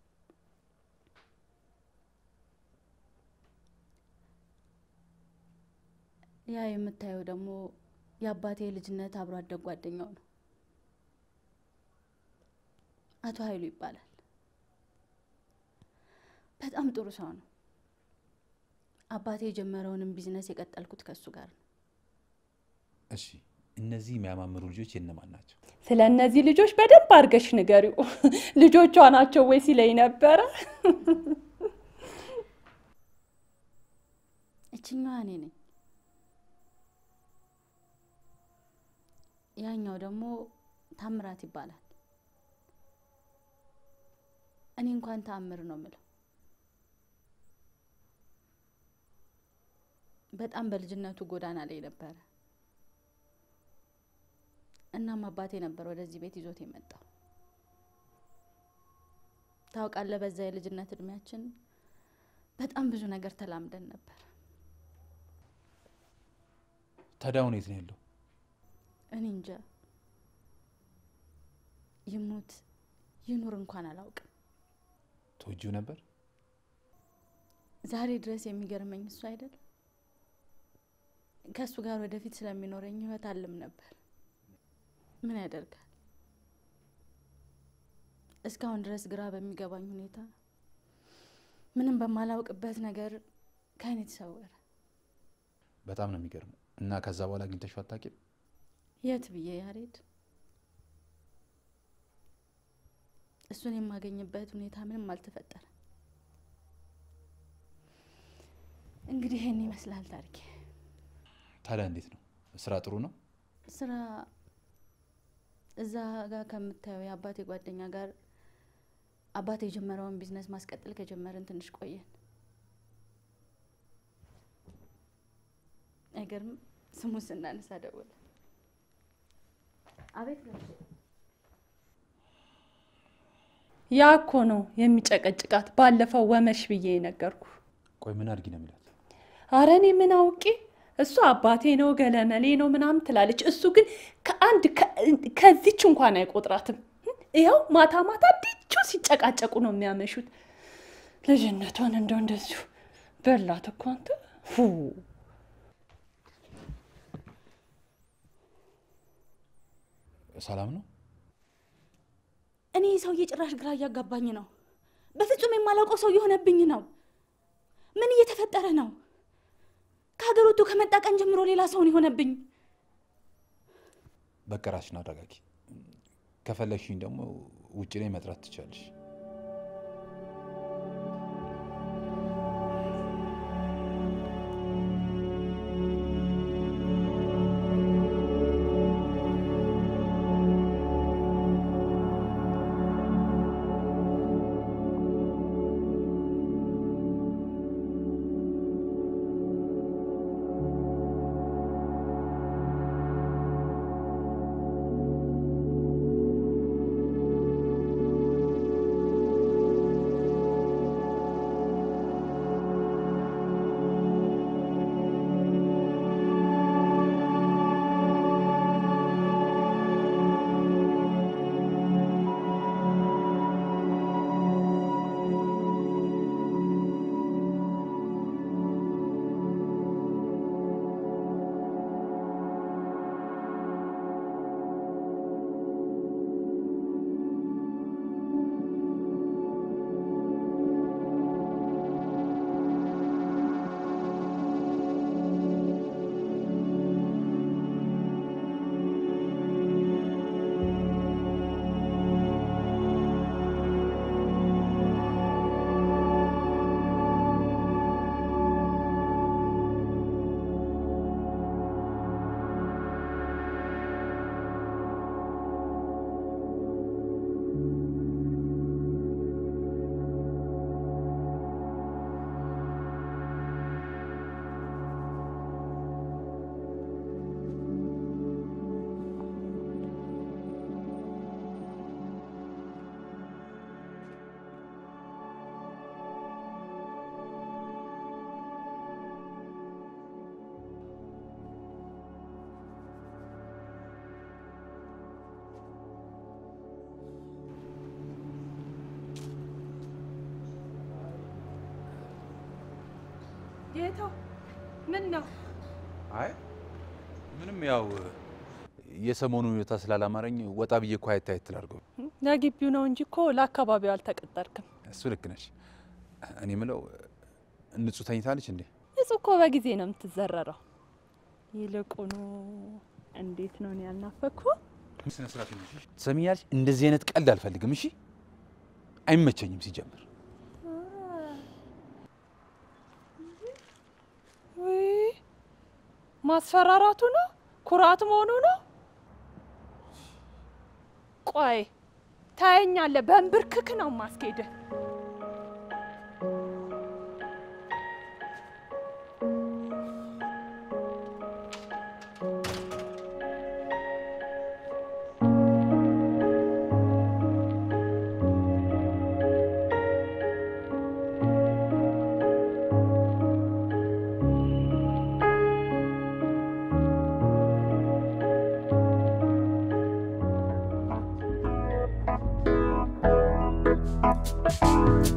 ያ የምታየው ደግሞ የአባቴ ልጅነት አብሮ አደግ ጓደኛው ነው። አቶ ኃይሉ ይባላል። በጣም ጥሩ ሰው ነው። አባቴ የጀመረውንም ቢዝነስ የቀጠልኩት ከእሱ ጋር ነው። እሺ፣ እነዚህ የሚያማምሩ ልጆች የነማን ናቸው? ስለ እነዚህ ልጆች በደንብ አድርገሽ ንገሪው። ልጆቿ ናቸው ወይ ሲለኝ ነበረ። እችኛዋ እኔ ነኝ። ያኛው ደግሞ ታምራት ይባላል። እኔ እንኳን ተአምር ነው ምለው። በጣም በልጅነቱ ጎዳና ላይ ነበረ። እናም አባቴ ነበር ወደዚህ ቤት ይዞት የመጣው። ታውቃለህ፣ በዛ የልጅነት እድሜያችን በጣም ብዙ ነገር ተላምደን ነበር። ታዲያ አሁን የት ነው ያለው? እኔ እንጃ ይሙት ይኑር እንኳን አላውቅም። ተወጂው ነበር? ዛሬ ድረስ የሚገርመኝ እሱ አይደል? ከእሱ ጋር ወደፊት ስለሚኖረኝ ህይወት አልም ነበር። ምን ያደርጋል፣ እስካሁን ድረስ ግራ በሚገባኝ ሁኔታ ምንም በማላውቅበት ነገር ከአይኔ ተሰወረ። በጣም ነው የሚገርመው። እና ከዛ በኋላ አግኝተሽው አታውቂም? የት ብዬ ያሬድ፣ እሱን የማገኝበት ሁኔታ ምንም አልተፈጠረ። እንግዲህ ይህን ይመስላል ታሪኬ። ታዲያ እንዴት ነው? ስራ ጥሩ ነው? ስራ እዛ ጋር ከምታየው የአባቴ ጓደኛ ጋር አባቴ የጀመረውን ቢዝነስ ማስቀጠል ከጀመርን ትንሽ ቆየን። አይገርም? ስሙ ስናነሳ ደወለ። አቤት ጋሼ። ያ እኮ ነው የሚጨቀጭቃት። ባለፈው ወመሽ ብዬ ነገርኩ። ቆይ ምን አድርጊ ነው የሚላት? አረ እኔ ምን አውቄ። እሱ አባቴ ነው ገለመሌ ነው ምናምን ትላለች። እሱ ግን ከአንድ ከዚች እንኳን አይቆጥራትም። ይኸው ማታ ማታ ዲቹ ሲጨቃጨቁ ነው የሚያመሹት። ልጅነቷን እንደው እንደዚሁ በላት እኮ አንተ ፉ ሰላም ነው? እኔ ሰውዬ ጭራሽ ግራ እያጋባኝ ነው። በፍጹም የማላውቀው ሰው የሆነብኝ ነው። ምን እየተፈጠረ ነው? ከሀገር ወጥቶ ከመጣ ቀን ጀምሮ ሌላ ሰውን የሆነብኝ። በቃ ራስሽን አረጋጊ። ከፈለግሽኝ ደግሞ ውጭ ላይ መጥራት ትችላለሽ። ጌታው ምን ነው? አይ ምንም፣ ያው የሰሞኑ ሁኔታ ስላላማረኝ ወጣ ብዬ እኮ አየት አየት ላድርገው። ለግቢው ነው እንጂ እኮ ለአካባቢው አልተቀጠርክም። እሱ ልክ ነሽ። እኔ ምለው ንጹህ ተኝታለች እንዴ? እሱ እኮ በጊዜ ነው የምትዘረረው። ይልቁኑ እንዴት ነው እኔ ያልናፈኩ? ስነ ስርዓት ነው። ትሰሚኛለሽ? እንደዚህ አይነት ቀልድ አልፈልግም። እሺ፣ አይመቸኝም ሲጀምር። ውይ ማስፈራራቱ ነው ኩራት መሆኑ ነው። ቆይ ታየኛለህ፣ በንብርክክ ነው ማስኬድህ።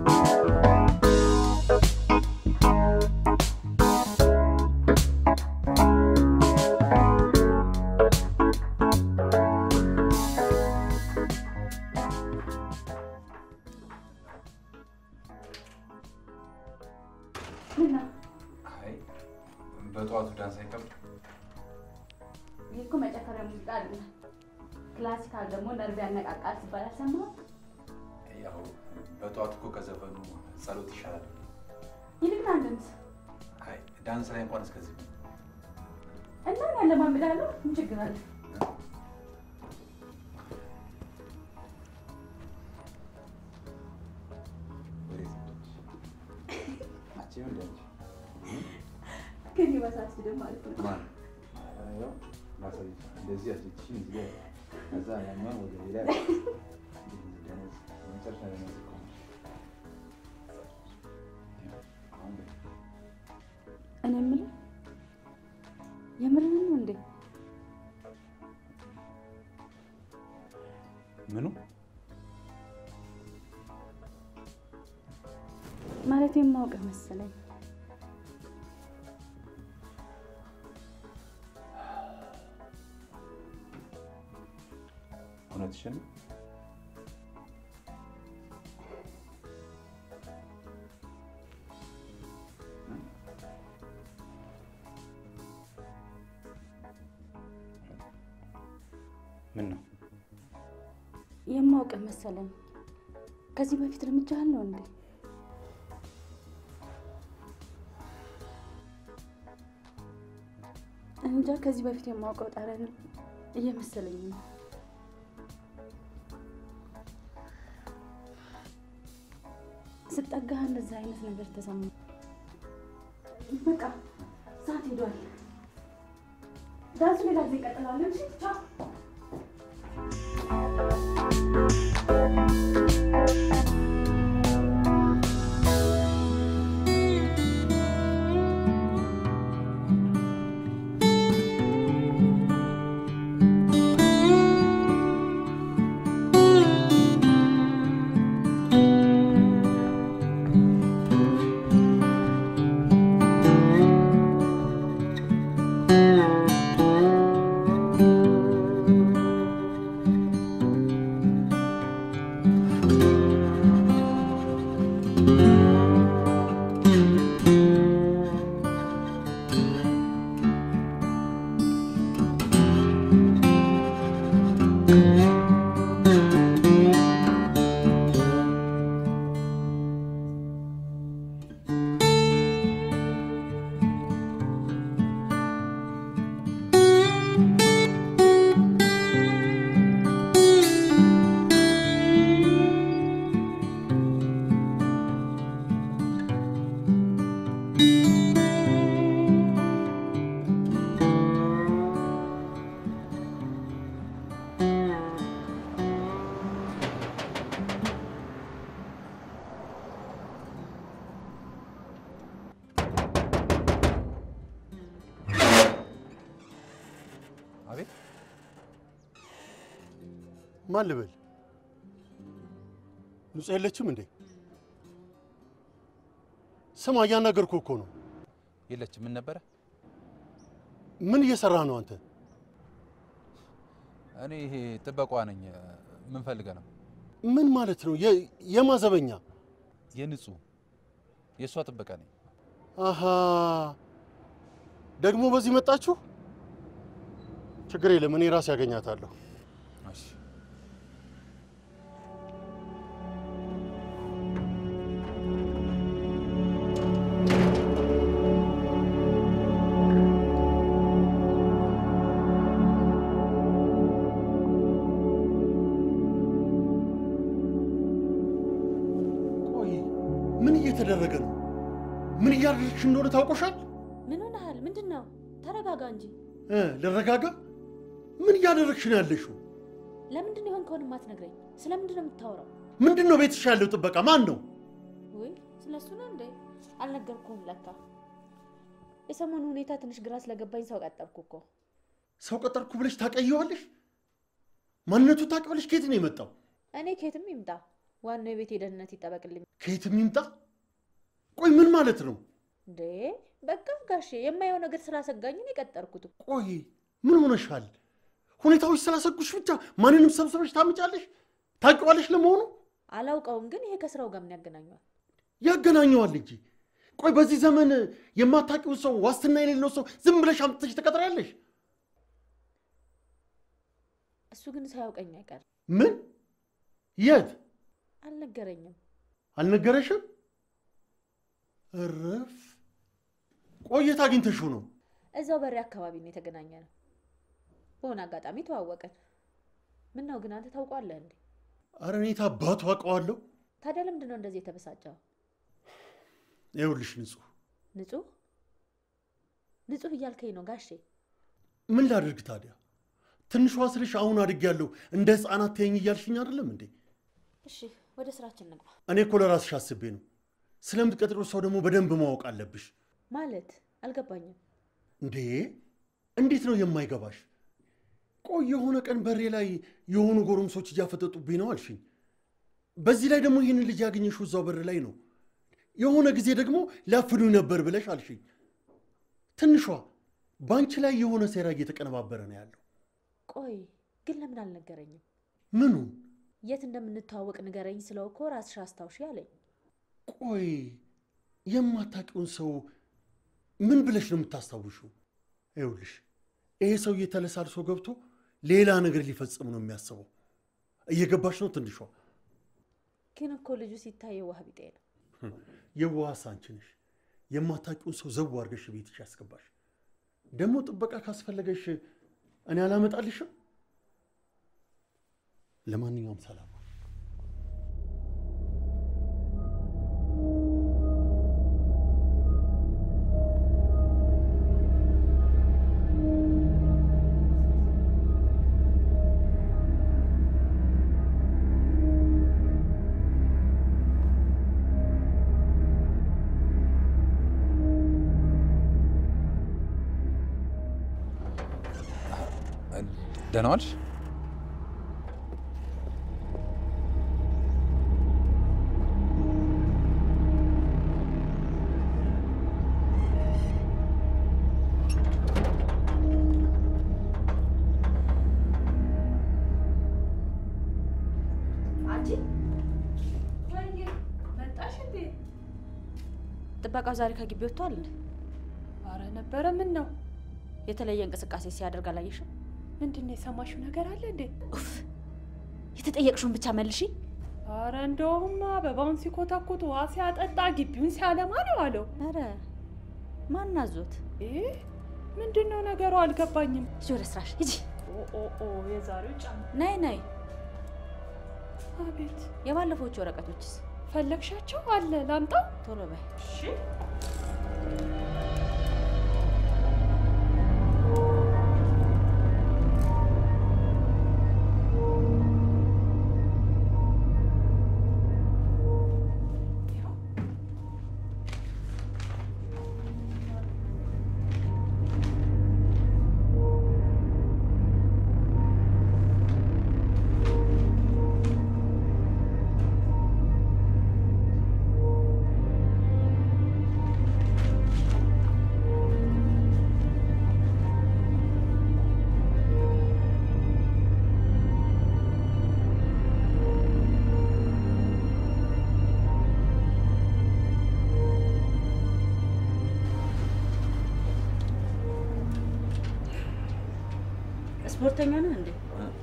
አይ በጠዋቱ ዳንስ አይቀርም። ይህ እኮ መጨፈሪያ ሙዚቃ አይደለም። ክላሲካል ደግሞ ነርቭ ያነቃቃል ሲባል አልሰማህም? ያው በጠዋት እኮ ከዘፈኑ ጸሎት ይሻላል። ይልቅ ና እንደምስ አይ ዳንስ ላይ እንኳን እስከዚህ እና እኔ ያለማምዳለሁ። ምን ችግር አለ? አንቺ ምን ደንች ግን ይመሳስልም ማለት ነው። ማን ያው ማሳየት እንደዚህ አስልቺ እዚህ ላይ ከዛ ያኛውን ወደ ሌላ ደነዝ መጨረሻ ደነዝ እኮ ነው። አሁን ግን እኔ የምልህ የምርህን ነው እንዴ? ምኑ ማለት የማውቅህ መሰለኝ። እውነትሽን ነው? ምን ነው የማውቅህ መሰለኝ። ከዚህ በፊት እርምጃህን ነው እንዴ? እንጃ ከዚህ በፊት የማውቀው ጠረን እየመሰለኝ ነው። ስጠጋህ እንደዛ አይነት ነገር ተሰማ። በቃ ሰዓት ሄዷል። ዳንሱ ሌላ ጊዜ ይቀጥላል። እሺ ቻው። አቤት ማን ልበል? ንጹህ የለችም እንዴ? ስማ፣ እያናገርኩህ እኮ ነው። የለችም። ምን ነበረ? ምን እየሰራህ ነው አንተ? እኔ ይሄ ጥበቃዋ ነኝ። ምን ፈልገህ ነው? ምን ማለት ነው? የ- የማዘበኛ የንጹህ የእሷ ጥበቃ ነኝ። አሃ፣ ደግሞ በዚህ መጣችሁ? ችግር የለም፣ እኔ ራሴ ያገኛታለሁ። እሺ ቆይ ምን እየተደረገ ነው? ምን እያደረግሽ እንደሆነ ታውቆሻል? ምን ሆነሃል? ምንድን ነው? ተረጋጋ እንጂ። እ ልረጋጋ? ምን እያደረግሽ ነው ያለሽው? ለምንድን ነው የሆንከውን የማትነግረኝ? ስለምንድን ነው የምታወራው? ምንድን ነው ቤትሽ ያለው ጥበቃ ማን ነው? ውይ ስለ እሱ ነው እንዴ? አልነገርኩህም ለካ። የሰሞኑ ሁኔታ ትንሽ ግራ ስለገባኝ ሰው ቀጠርኩ እኮ። ሰው ቀጠርኩ ብለሽ ታቀየዋለሽ? ማንነቱ ታውቂ ብለሽ ከየት ነው የመጣው? እኔ ከየትም ይምጣ ዋናው የቤት ደህንነት ይጠበቅልኝ። ከየትም ይምጣ። ቆይ ምን ማለት ነው? እንዴ በቃ ጋሼ የማየው ነገር ስላሰጋኝ ነው የቀጠርኩት። ቆይ ምን ሆነሻል? ሁኔታዎች ስላሰጉሽ ብቻ ማንንም ሰብስበሽ ታምጫለሽ? ታውቂዋለሽ ለመሆኑ? አላውቀውም፣ ግን ይሄ ከስራው ጋር ምን ያገናኘዋል? ያገናኘዋል እንጂ። ቆይ በዚህ ዘመን የማታውቂውን ሰው ዋስትና የሌለው ሰው ዝም ብለሽ አምጥተሽ ትቀጥሪያለሽ? እሱ ግን ሳያውቀኝ አይቀርም። ምን? የት? አልነገረኝም። አልነገረሽም? እረፍ። ቆይ የት አግኝተሽው ነው? እዛው በሬ አካባቢ ነው የተገናኘ ነው። በሆነ አጋጣሚ ተዋወቀን። ምን ነው ግን አንተ ታውቋለህ እንዴ? አረ እኔ አባቱ አውቀዋለሁ። ታዲያ ለምንድን ነው እንደዚህ የተበሳጨው? ይኸውልሽ ንጹህ፣ ንጹህ ንጹህ እያልከኝ ነው ጋሼ? ምን ላድርግ ታዲያ? ትንሿ ስልሽ አሁን አድጌያለሁ እንደ ህፃናት ተይኝ እያልሽኝ አይደለም እንዴ? እሺ ወደ ስራችን እንግባ። እኔ እኮ ለራስሽ አስቤ ነው። ስለምትቀጥሪው ሰው ደግሞ በደንብ ማወቅ አለብሽ። ማለት አልገባኝም። እንዴ እንዴት ነው የማይገባሽ? ቆይ የሆነ ቀን በሬ ላይ የሆኑ ጎረምሶች እያፈጠጡብኝ ነው አልሽኝ። በዚህ ላይ ደግሞ ይህንን ልጅ ያገኘሽው እዛው በር ላይ ነው። የሆነ ጊዜ ደግሞ ሊያፍኑኝ ነበር ብለሽ አልሽኝ። ትንሿ በአንቺ ላይ የሆነ ሴራ እየተቀነባበረ ነው ያለው። ቆይ ግን ለምን አልነገረኝም? ምኑን? የት እንደምንተዋወቅ ንገረኝ ስለው እኮ ራስሽ አስታውሺ አለኝ። ቆይ የማታውቂውን ሰው ምን ብለሽ ነው የምታስታውሽው? ይኸውልሽ ይሄ ሰውዬ ተለሳልሶ ገብቶ ሌላ ነገር ሊፈጽም ነው የሚያስበው። እየገባሽ ነው ትንሿ? ግን እኮ ልጁ ሲታይ የዋህ ቢጤ ነው። የዋህስ አንቺ ነሽ። የማታውቂውን ሰው ዘው አድርገሽ ቤትሽ ያስገባሽ። ደግሞ ጥበቃ ካስፈለገሽ እኔ አላመጣልሽም። ለማንኛውም ሰላም ደህና ዋልሽ? መጣሽ እንዴ? ጥበቃው ዛሬ ከግቢ ወጥቷል እንዴ? አረ ነበረ። ምን ነው የተለየ እንቅስቃሴ ሲያደርግ አላየሽም? ምንድን ነው የሰማሽው ነገር አለ እንዴ? ኡፍ! የተጠየቅሽውን ብቻ መልሺ። አረ እንደውም አበባውን ሲኮተኩት ውሃ ሲያጠጣ ግቢውን ሲያለማ ነው አለው። አረ ማን አዞት? ይህ ምንድን ነው ነገሩ? አልገባኝም። ሂጂ ወደ ስራሽ ሂጂ። ኦ ኦ ኦ የዛሬው ጫማ። ነይ ነይ። አቤት የባለፎቹ ወረቀቶችስ ፈለግሻቸው? አለ ላምጣው? ቶሎ በይ። እሺ ስፖርተኛ ነህ እንዴ?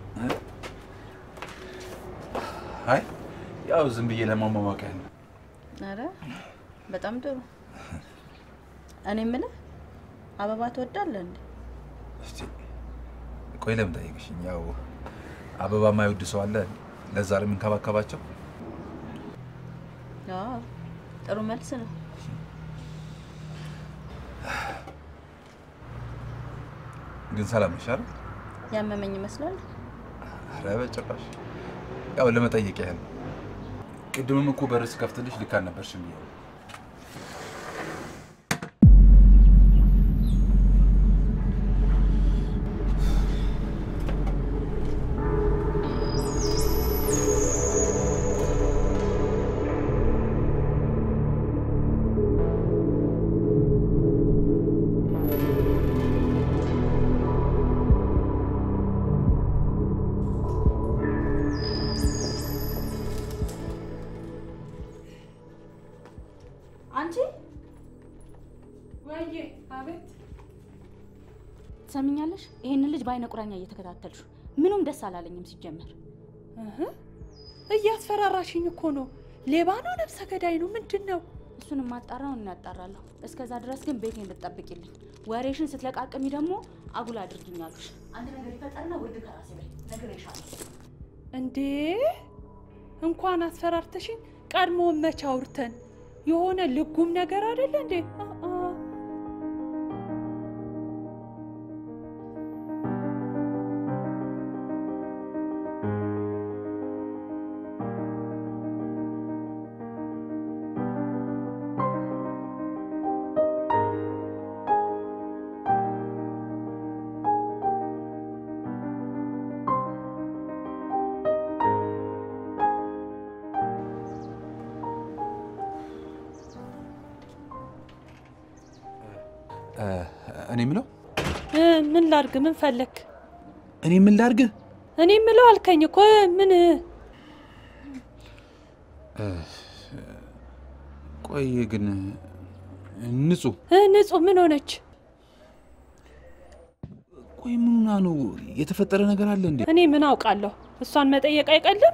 አይ ያው ዝም ብዬ ለማሟሟቅ ያህል ነው። አረ በጣም ጥሩ። እኔ የምልህ አበባ ትወዳለህ እንዴ? እስቲ ቆይ ለምን ጠየቅሽኝ? ያው አበባ የማይወድ ሰው አለ። ለዛ ነው የምንከባከባቸው። አዎ ጥሩ መልስ ነው። ግን ሰላም ነሽ አይደል? ያመመኝ ይመስላል። ኧረ በጭራሽ። ያው ለመጠየቅ ያህል ነው። ቅድምም እኮ በር ስከፍትልሽ ልክ አልነበርሽም ብዬ ነው። አንቺ ወይዬ፣ አቤት። ትሰሚኛለሽ? ይሄንን ልጅ በአይነ ቁራኛ እየተከታተልሹ ምኑም ደስ አላለኝም ሲጀመር። እህ፣ እያስፈራራሽኝ እኮ ነው። ሌባ ነው? ነፍሰ ገዳይ ነው? ምንድን ነው? እሱን ማጣራው እናጣራለሁ። እስከዛ ድረስ ግን ቤቴን እንድትጠብቂልኝ፣ ወሬሽን ስትለቃቅሚ ደግሞ አጉል አድርጊኛሉሽ። አንድ ነገር ይፈጠርና ውርድ ከራሴ በይ ነግሬሻለሁ። እንዴ እንኳን አስፈራርተሽኝ ቀድሞ መች አውርተን የሆነ ልጉም ነገር አይደለ እንዴ? አ አ እኔ ምለው እ፣ ምን ላድርግ? ምን ፈለክ? እኔ ምን ላድርግ? እኔ ምለው አልከኝ እኮ ምን ቆይ ግን ንጹህ እ፣ ንጹህ ምን ሆነች? ቆይ ምኑና ነው የተፈጠረ ነገር አለ እንዴ? እኔ ምን አውቃለሁ? እሷን መጠየቅ አይቀልም።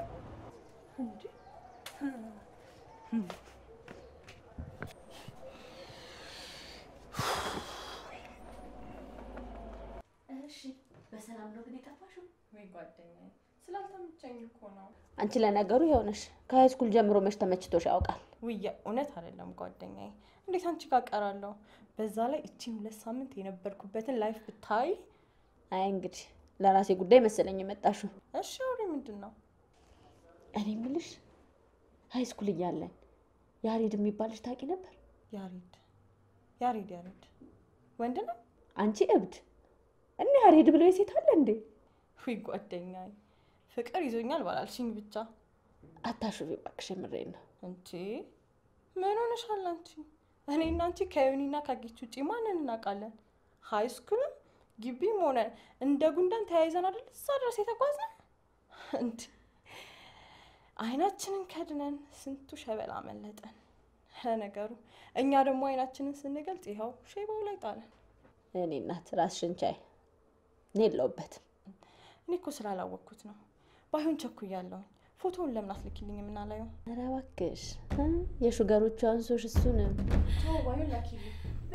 እሺ፣ በሰላም ነው ግን የጠፋሽው? ወይ ጓደኛዬ ስላልተመቸኝ እኮ ነው። አንቺ ለነገሩ ይኸውነሽ ከሀይ ስኩል ጀምሮ መች ተመችቶሽ ያውቃል? ውየ እውነት አይደለም ጓደኛዬ፣ እንዴት አንቺ ጋር ቀራለሁ? በዛ ላይ እቺን ሁለት ሳምንት የነበርኩበትን ላይፍ ብታይ። አይ እንግዲህ ለራሴ ጉዳይ መሰለኝ የመጣሽው። እሺ አውሪ፣ ምንድን ነው? እኔ የምልሽ ሀይ ስኩል እያለን ያሬድ የሚባል ልጅ ታውቂ ነበር? ያሬድ ያሬድ ያሬድ ወንድ ነው? አንቺ እብድ እኔ ያሬድ ብለው የሴት አለ እንዴ? ውይ ጓደኛዬ፣ ፍቅር ይዞኛል ባላልሽኝ ብቻ። አታሹፊ እባክሽ፣ የምሬን ነው። እንቺ ምን ሆነሻል አንቺ? እኔ እና አንቺ ከዩኒና ካጌች ውጪ ማንን እናውቃለን? ሀይ ስኩልም ግቢም ሆነ እንደ ጉንዳን ተያይዘን አይደል እዛ ድረስ የተጓዝነው? እንዲ አይናችንን ከድነን ስንቱ ሸበላ መለጠን። ለነገሩ እኛ ደግሞ አይናችንን ስንገልጥ ይኸው ሼባው ላይ ጣለን። እኔ እናት ራስሽን ቻይ፣ እኔ የለሁበትም። እኔ እኮ ስላላወቅኩት ነው። ባይሆን ቸኩያለሁኝ። ፎቶውን ለምን አትልኪልኝ የምናላየው? ኧረ እባክሽ እ የሹገሮቹ አንሶሽ እሱንም ባይሆን ላኪልኝ።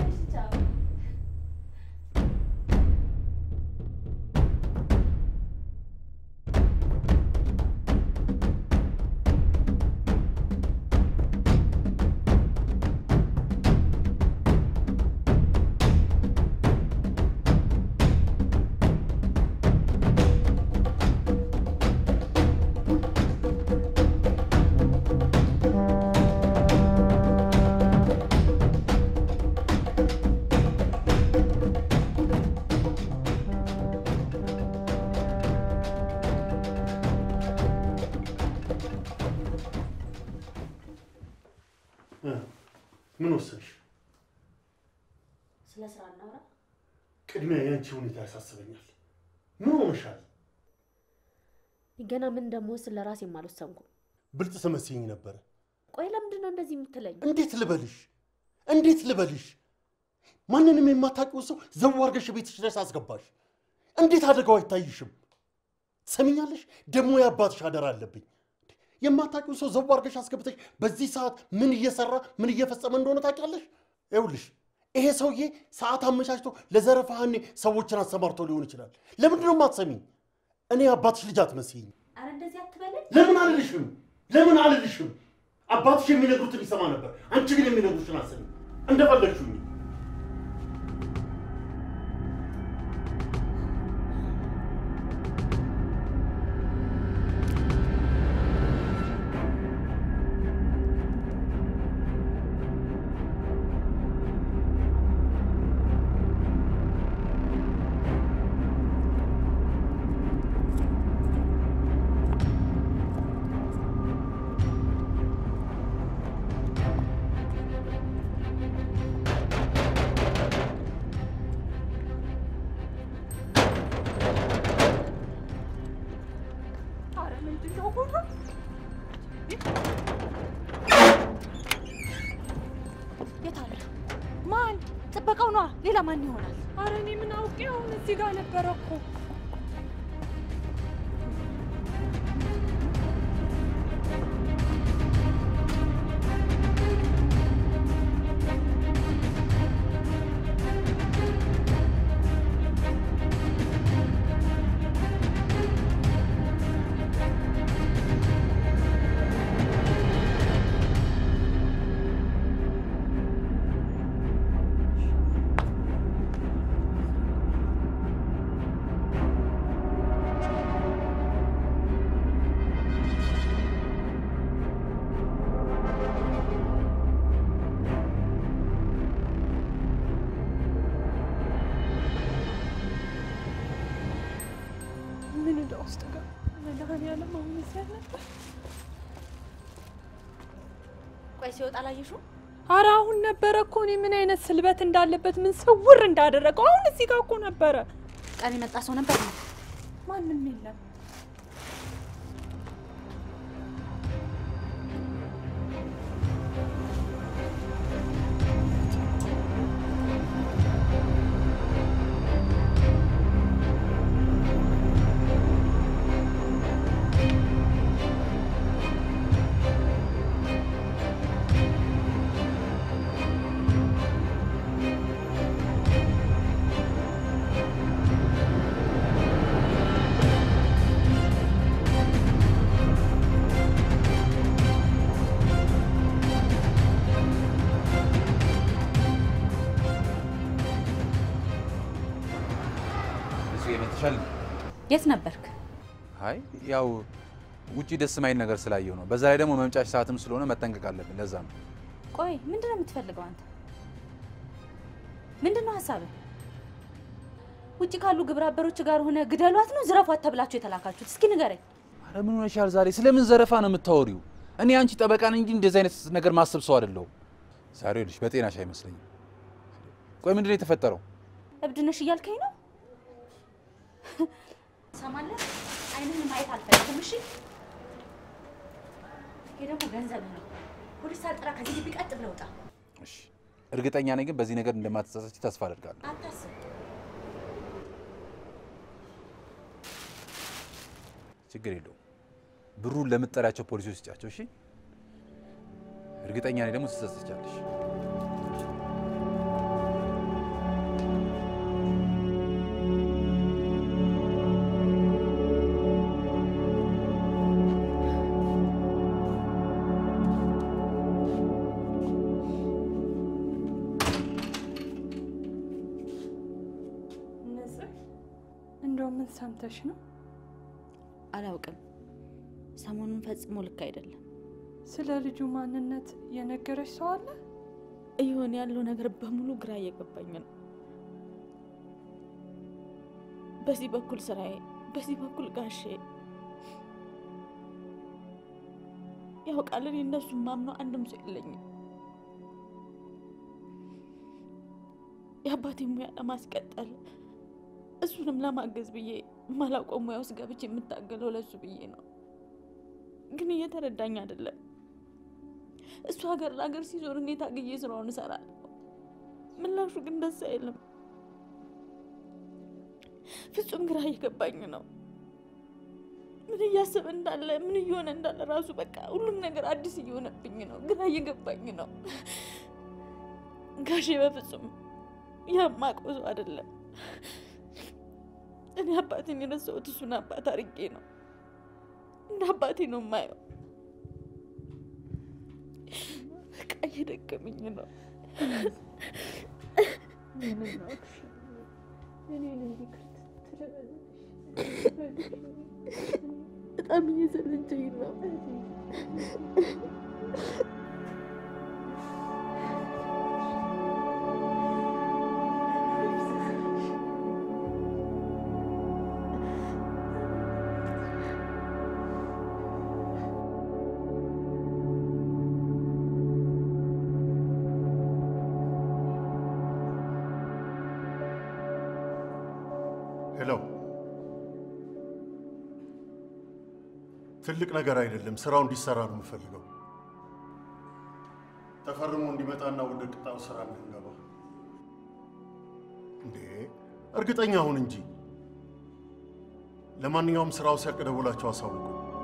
እ ምን ወሰንሽ? ስለ ስራ እናውራ። ቅድሚያ የአንቺ ሁኔታ ያሳስበኛል። ምን ሆነሻል? ገና ምን እንደምወስን ለራሴም አልወሰንኩም። ብልጥ ትመስይኝ ነበረ። ቆይ ለምንድን ነው እንደዚህ የምትለኝ? እንዴት ልበልሽ? እንዴት ልበልሽ? ማንንም የማታውቂው ሰው ዘው አድርገሽ ቤትሽ ድረስ አስገባሽ። እንዴት አደጋው አይታይሽም? ትሰሚኛለሽ? ደግሞ የአባትሽ አደራ አለብኝ። የማታውቂው ሰው ዘው አድርገሽ አስገብተሽ በዚህ ሰዓት ምን እየሰራ ምን እየፈጸመ እንደሆነ ታውቂያለሽ? ይኸውልሽ ይሄ ሰውዬ ሰዓት አመቻችቶ ለዘረፋ ሀኔ ሰዎችን አሰማርቶ ሊሆን ይችላል። ለምንድን ነው የማትሰሚኝ? እኔ አባትሽ ልጅ አትመስይኝ። አረ እንደዚህ አትበለኝ። ለምን አልልሽም? ለምን አልልሽም? አባትሽ የሚነግሩትን ይሰማ ነበር። አንቺ ግን የሚነግሩሽን አሰሚ። እንደፈለግሽኝ ጥበቃው ነዋ። ሌላ ማን ይሆናል? አረ እኔ ምን አውቄ፣ አሁን እዚህ ጋር ነበረ እኮ። ምን ዕዳ ውስጥ ጋር መድኃኒዓለም አሁን እዚህ አልነበር? ቆይ ሲወጣ አላየሽውም? አረ አሁን ነበረ እኮ እኔ ምን አይነት ስልበት እንዳለበት ምን ስውር እንዳደረገው አሁን እዚህ ጋር እኮ ነበረ። ቀን የመጣ ሰው ነበር። ማንም የለም። እሱ የመትሻል የት ነበርክ? አይ ያው ውጪ ደስ ማይል ነገር ስላየው ነው። በዛ ላይ ደግሞ መምጫሽ ሰዓትም ስለሆነ መጠንቀቅ አለብን። ለዛ ነው። ቆይ ምንድን ነው የምትፈልገው አንተ? ምንድን ነው ሀሳብህ? ውጭ ካሉ ግብረ አበሮች ጋር ሆነ ግደሏት ነው ዝረፏት ተብላችሁ የተላካችሁት? እስኪ ንገረኝ። አረ ምን ሆነሻል ዛሬ? ስለምን ዘረፋ ነው የምታወሪው? እኔ አንቺ ጠበቃ ነኝ እንጂ እንደዚህ አይነት ነገር ማሰብ ሰው አይደለሁም። ዛሬ ልጅ በጤናሽ አይመስለኝም። ቆይ ምንድን ነው የተፈጠረው? እብድ ነሽ እያልከኝ ነው? ሰማለህ? አይንህን ማየት አልፈልግም። እሺ፣ ይሄ ደግሞ ገንዘብ ነው። ፖሊስ ሳልጠራ ከዚህ ግቢ ቀጥ ብለህ ውጣ። እሺ፣ እርግጠኛ ነኝ ግን በዚህ ነገር እንደማትጸጸች ተስፋ አደርጋለሁ። አታስብ። ችግር የለውም። ብሩን ለምትጠሪያቸው ፖሊሶች ስጫቸው። እሺ፣ እርግጠኛ ነኝ ደግሞ ትጸጸቻለሽ። ንጽህ እንደው ምን ሰምተሽ ነው? አላውቅም። ሰሞኑን ፈጽሞ ልክ አይደለም። ስለ ልጁ ማንነት የነገረች ሰው አለ? እየሆነ ያለው ነገር በሙሉ ግራ እየገባኝ ነው። በዚህ በኩል ስራዬ፣ በዚህ በኩል ጋሼ ያውቃል። እኔ እነሱን ማምነው አንድም ሰው የለኝም። የአባቴ ሙያ ለማስቀጠል እሱንም ለማገዝ ብዬ ማላውቀው ሙያ ውስጥ ገብቼ የምታገለው ለሱ ብዬ ነው። ግን እየተረዳኝ አይደለም። እሱ ሀገር ለሀገር ሲዞር እኔ ታግዬ ስራውን እሰራለሁ። ምላሹ ግን ደስ አይልም። ፍጹም ግራ እየገባኝ ነው። ምን እያሰበ እንዳለ ምን እየሆነ እንዳለ ራሱ በቃ ሁሉም ነገር አዲስ እየሆነብኝ ነው። ግራ እየገባኝ ነው። ጋሼ በፍጹም የማውቀው ሰው አይደለም። እኔ አባቴን የረሳሁት እሱን አባት አድርጌ ነው። እንደ አባቴ ነው የማየው። በቃ እየደከመኝ ነው። በጣም እየሰለቸኝ ነው። ሄሎ፣ ትልቅ ነገር አይደለም። ስራው እንዲሰራ ነው የምፈልገው። ተፈርሞ እንዲመጣና ወደ ቅጣው ስራ እንድንገባ። እንዴ እርግጠኛ ሁን እንጂ። ለማንኛውም ስራው ሲያልቅ ደውላቸው አሳውቁ።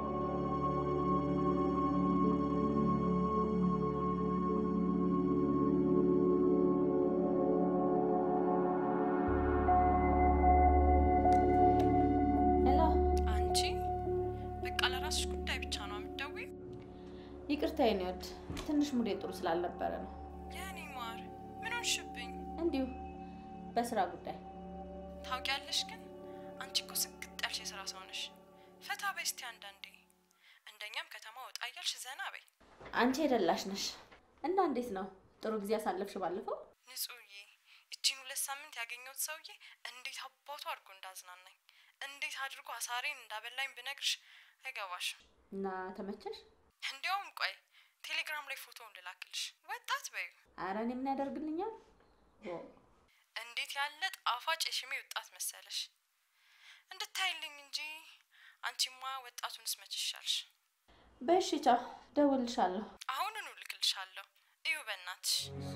ሄሎ፣ አንቺ በቃ ለራስሽ ጉዳይ ብቻ ነው የምትደውይው? ይቅርታ የኔ ወድ፣ ትንሽ ሙዴ ጥሩ ስላልነበረ ነው። የኔ ማር ምን ሆንሽብኝ? እንዲሁ በስራ ጉዳይ። ታውቂያለሽ ግን አንቺ እኮ ስግጥ ያልሽ የስራ ሰው ነሽ። ፈታ በይ እስቲ አንዳንዴ። እንደኛም ከተማ ወጣ እያልሽ ዘና በይ። አንቺ የደላሽ ነሽ እና እንዴት ነው? ጥሩ ጊዜ አሳለፍሽ ባለፈው? ንጹህዬ፣ እቺን ሁለት ሳምንት ያገኘሁት ሰውዬ እንዴት አባቱ አድርጎ እንዳዝናናኝ እንዴት አድርጎ አሳሬን እንዳበላኝ ብነግርሽ አይገባሽም። እና ተመቸሽ? እንዲያውም ቆይ ቴሌግራም ላይ ፎቶውን ልላክልሽ። ወጣት በዩ ኧረ እኔ ምን ያደርግልኛል? ኦ፣ እንዴት ያለ ጣፋጭ የሽሜ ወጣት መሰለሽ። እንድታይልኝ እንጂ አንቺማ ወጣቱንስ መች ይሻልሽ። በእሺ ቻው፣ ደውልልሻለሁ። አሁኑኑ ልክልሻለሁ። እዩ በእናትሽ።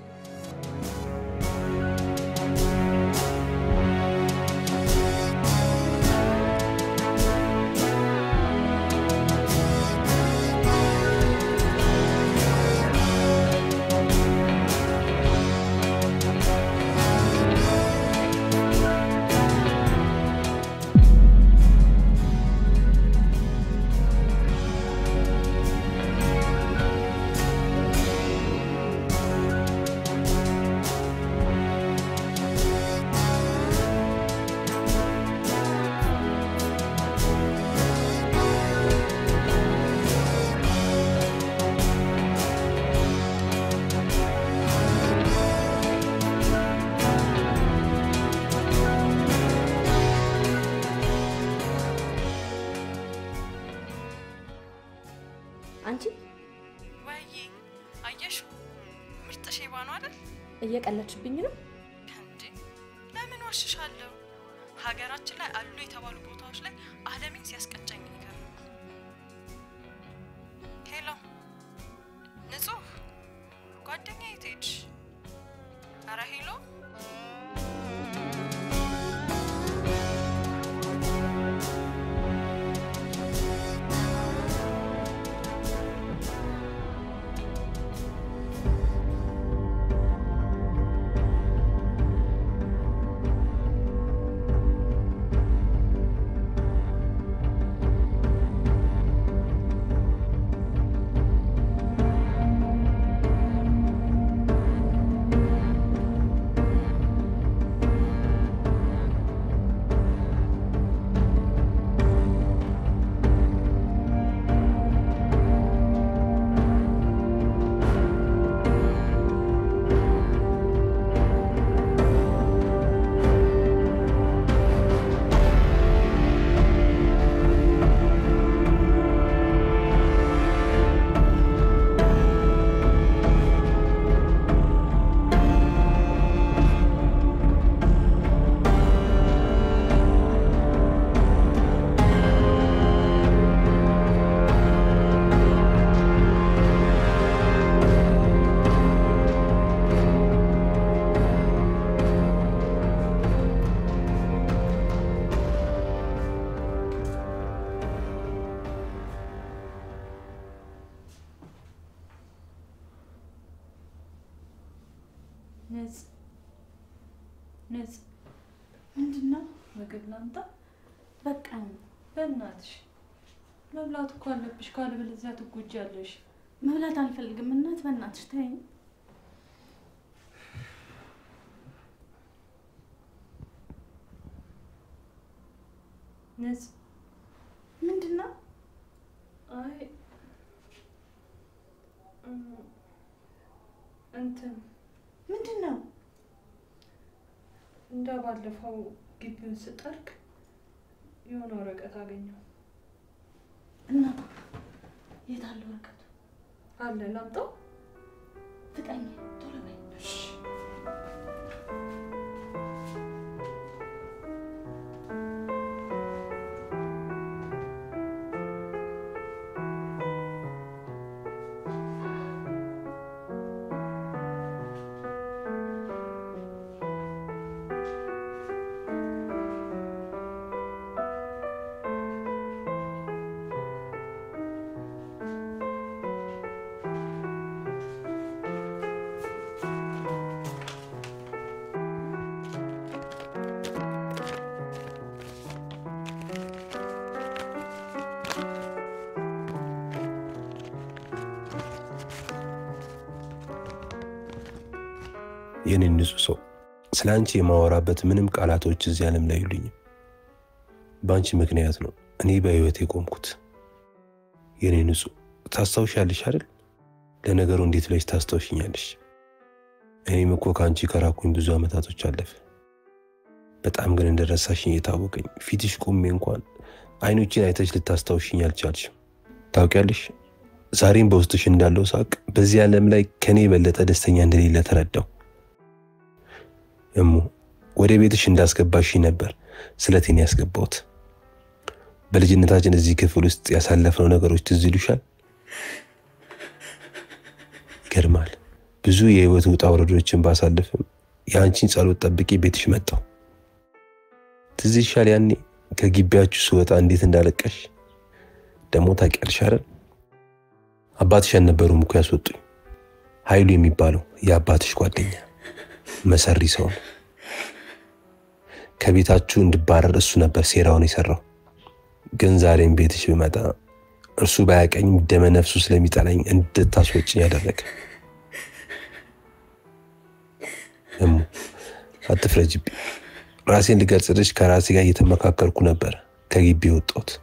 አንቺ ወይዬ አየሽው፣ ምርጥ ሼባ ነው አይደል? እየቀለድሽብኝ ነው? እንዴ ለምን ዋሽሻለሁ? ሀገራችን ላይ አሉ የተባሉ ቦታዎች ላይ ዓለምን ሲያስቀጨኝ ነገር ነው። ሄሎ ንጹህ ጓደኛ የት ሄድሽ? ኧረ ሄሎ ነጽ ነጽ ምንድን ነው? ምግብ ላምጣ? በቃ በእናትሽ መብላት እኮ አለብሽ፣ ካለበለዚያ ትጎጃለሽ። መብላት አልፈልግም። እናት በእናትሽ ተይኝ። ነጽ ምንድን ነው? አይ እም፣ እንትን ምንድን ነው? እንደ ባለፈው ግቢውን ስጠርግ የሆነ ወረቀት አገኘው እና የት አለ ወረቀቱ? አለ ላምጣው? ፍጠኝ፣ ቶሎ በይ። የኔ ንጹህ ሰው፣ ስለ አንቺ የማወራበት ምንም ቃላቶች እዚህ ዓለም ላይ የሉኝም። በአንቺ ምክንያት ነው እኔ በሕይወት የቆምኩት። የኔ ንጹህ ታስታውሻለሽ አይደል? ለነገሩ እንዴት ብለሽ ታስታውሽኛለሽ? እኔም እኮ ከአንቺ ከራኩኝ ብዙ ዓመታቶች አለፈ። በጣም ግን እንደረሳሽኝ የታወቀኝ ፊትሽ ቆሜ እንኳን አይኖችን አይተሽ ልታስታውሽኝ አልቻልሽም። ታውቂያለሽ፣ ዛሬም በውስጥሽ እንዳለው ሳቅ በዚህ ዓለም ላይ ከኔ የበለጠ ደስተኛ እንደሌለ ተረዳው። እሙ ወደ ቤትሽ እንዳስገባሽኝ ነበር ስለቴን ያስገባሁት። በልጅነታችን እዚህ ክፍል ውስጥ ያሳለፍነው ነገሮች ትዝ ይሉሻል? ይገርማል። ብዙ የህይወት ውጣ ውረዶችን ባሳልፍም የአንቺን ጸሎት ጠብቄ ቤትሽ መጣሁ። ትዝ ይሻል ያኔ ከግቢያችሁ ስወጣ እንዴት እንዳለቀሽ ደግሞ ታውቂያለሽ አይደል? አባትሽ አልነበሩም እኮ ያስወጡኝ። ኃይሉ የሚባለው የአባትሽ ጓደኛ መሰሪ ሰው ነው። ከቤታችሁ እንድባረር እሱ ነበር ሴራውን የሰራው። ግን ዛሬም ቤትሽ ብመጣ እርሱ ባያቀኝም ደመ ነፍሱ ስለሚጠላኝ እንድታስወጭኝ ያደረገ። እሙ አትፍረጅብኝ። ራሴን ልገልጽልሽ ከራሴ ጋር እየተመካከልኩ ነበር ከግቢ የወጣሁት።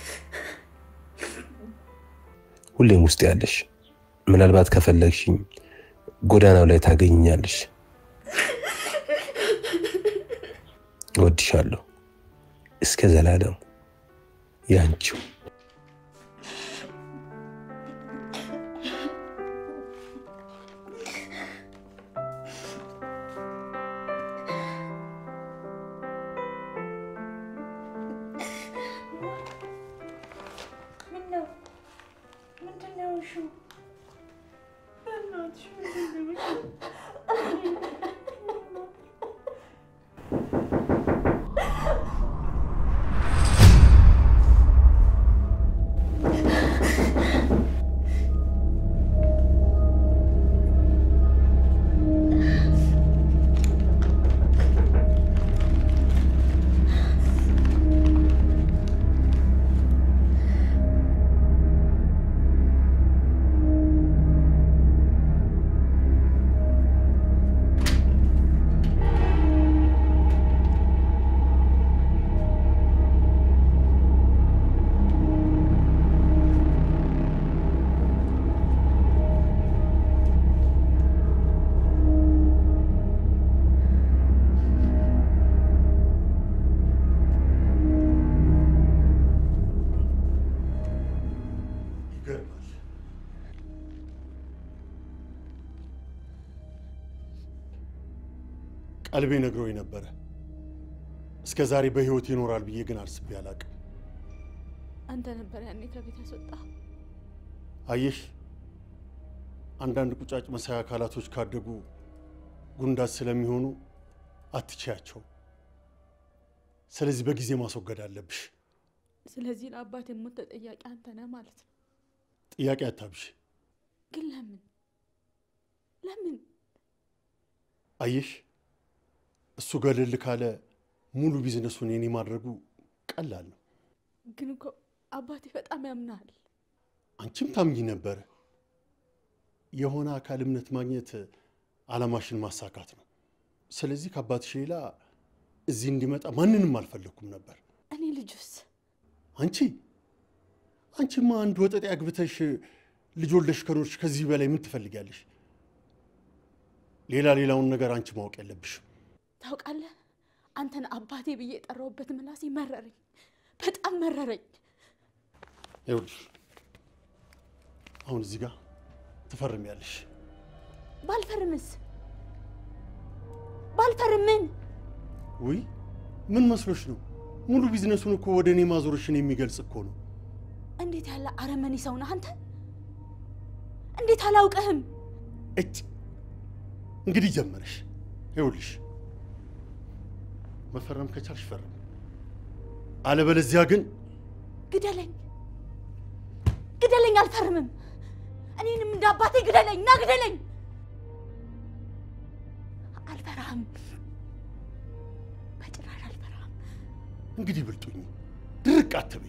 ሁሌም ውስጥ ያለሽ፣ ምናልባት ከፈለግሽኝ ጎዳናው ላይ ታገኝኛለሽ። እወድሻለሁ እስከ ዘላለሙ ያንቺው። ይገርማል። ቀልቤ ነግሮኝ ነበረ። እስከ ዛሬ በህይወት ይኖራል ብዬ ግን አስቤ አላቅም። አንተ ነበር ያኔ ከቤት ያስወጣ። አየሽ፣ አንዳንድ ቁጫጭ መሳይ አካላቶች ካደጉ ጉንዳት ስለሚሆኑ አትችያቸው። ስለዚህ በጊዜ ማስወገድ አለብሽ። ስለዚህ ለአባት የሞት ተጠያቂ አንተ ነህ ማለት ነው። ጥያቄ አታብሽ። ግን ለምን ለምን? አየሽ፣ እሱ ገለል ካለ ሙሉ ቢዝነሱን የኔ ማድረጉ ቀላል ነው። ግን እኮ አባቴ በጣም ያምናል። አንቺም ታምኚ ነበረ። የሆነ አካል እምነት ማግኘት አላማሽን ማሳካት ነው። ስለዚህ ከአባትሽ ሌላ እዚህ እንዲመጣ ማንንም አልፈለግኩም ነበር። እኔ ልጁስ አንቺ አንቺማ አንድ ወጠጤ አግብተሽ ልጅ ወልደሽ ከኖርሽ ከዚህ በላይ ምን ትፈልጊያለሽ? ሌላ ሌላውን ነገር አንቺ ማወቅ የለብሽም። ታውቃለህ፣ አንተን አባቴ ብዬ የጠራሁበት ምላሴ መረረኝ፣ በጣም መረረኝ። ይኸውልሽ አሁን እዚህ ጋር ትፈርሚያለሽ። ባልፈርምስ? ባልፈርምን ውይ ምን መስሎሽ ነው? ሙሉ ቢዝነሱን እኮ ወደ እኔ ማዞርሽን የሚገልጽ እኮ ነው። እንዴት ያለ አረመኔ ሰው ነህ አንተ! እንዴት አላውቅህም? እጭ እንግዲህ ጀመረሽ። ይኸውልሽ መፈረም ከቻልሽ ፈርም፣ አለበለዚያ ግን ግደለኝ፣ ግደለኝ፣ አልፈርምም። እኔንም እንደ አባቴ ግደለኝ፣ ና ግደለኝ። አልፈራህም፣ በጭራሽ አልፈራህም። እንግዲህ ብልጡኝ፣ ድርቅ አትበይ፣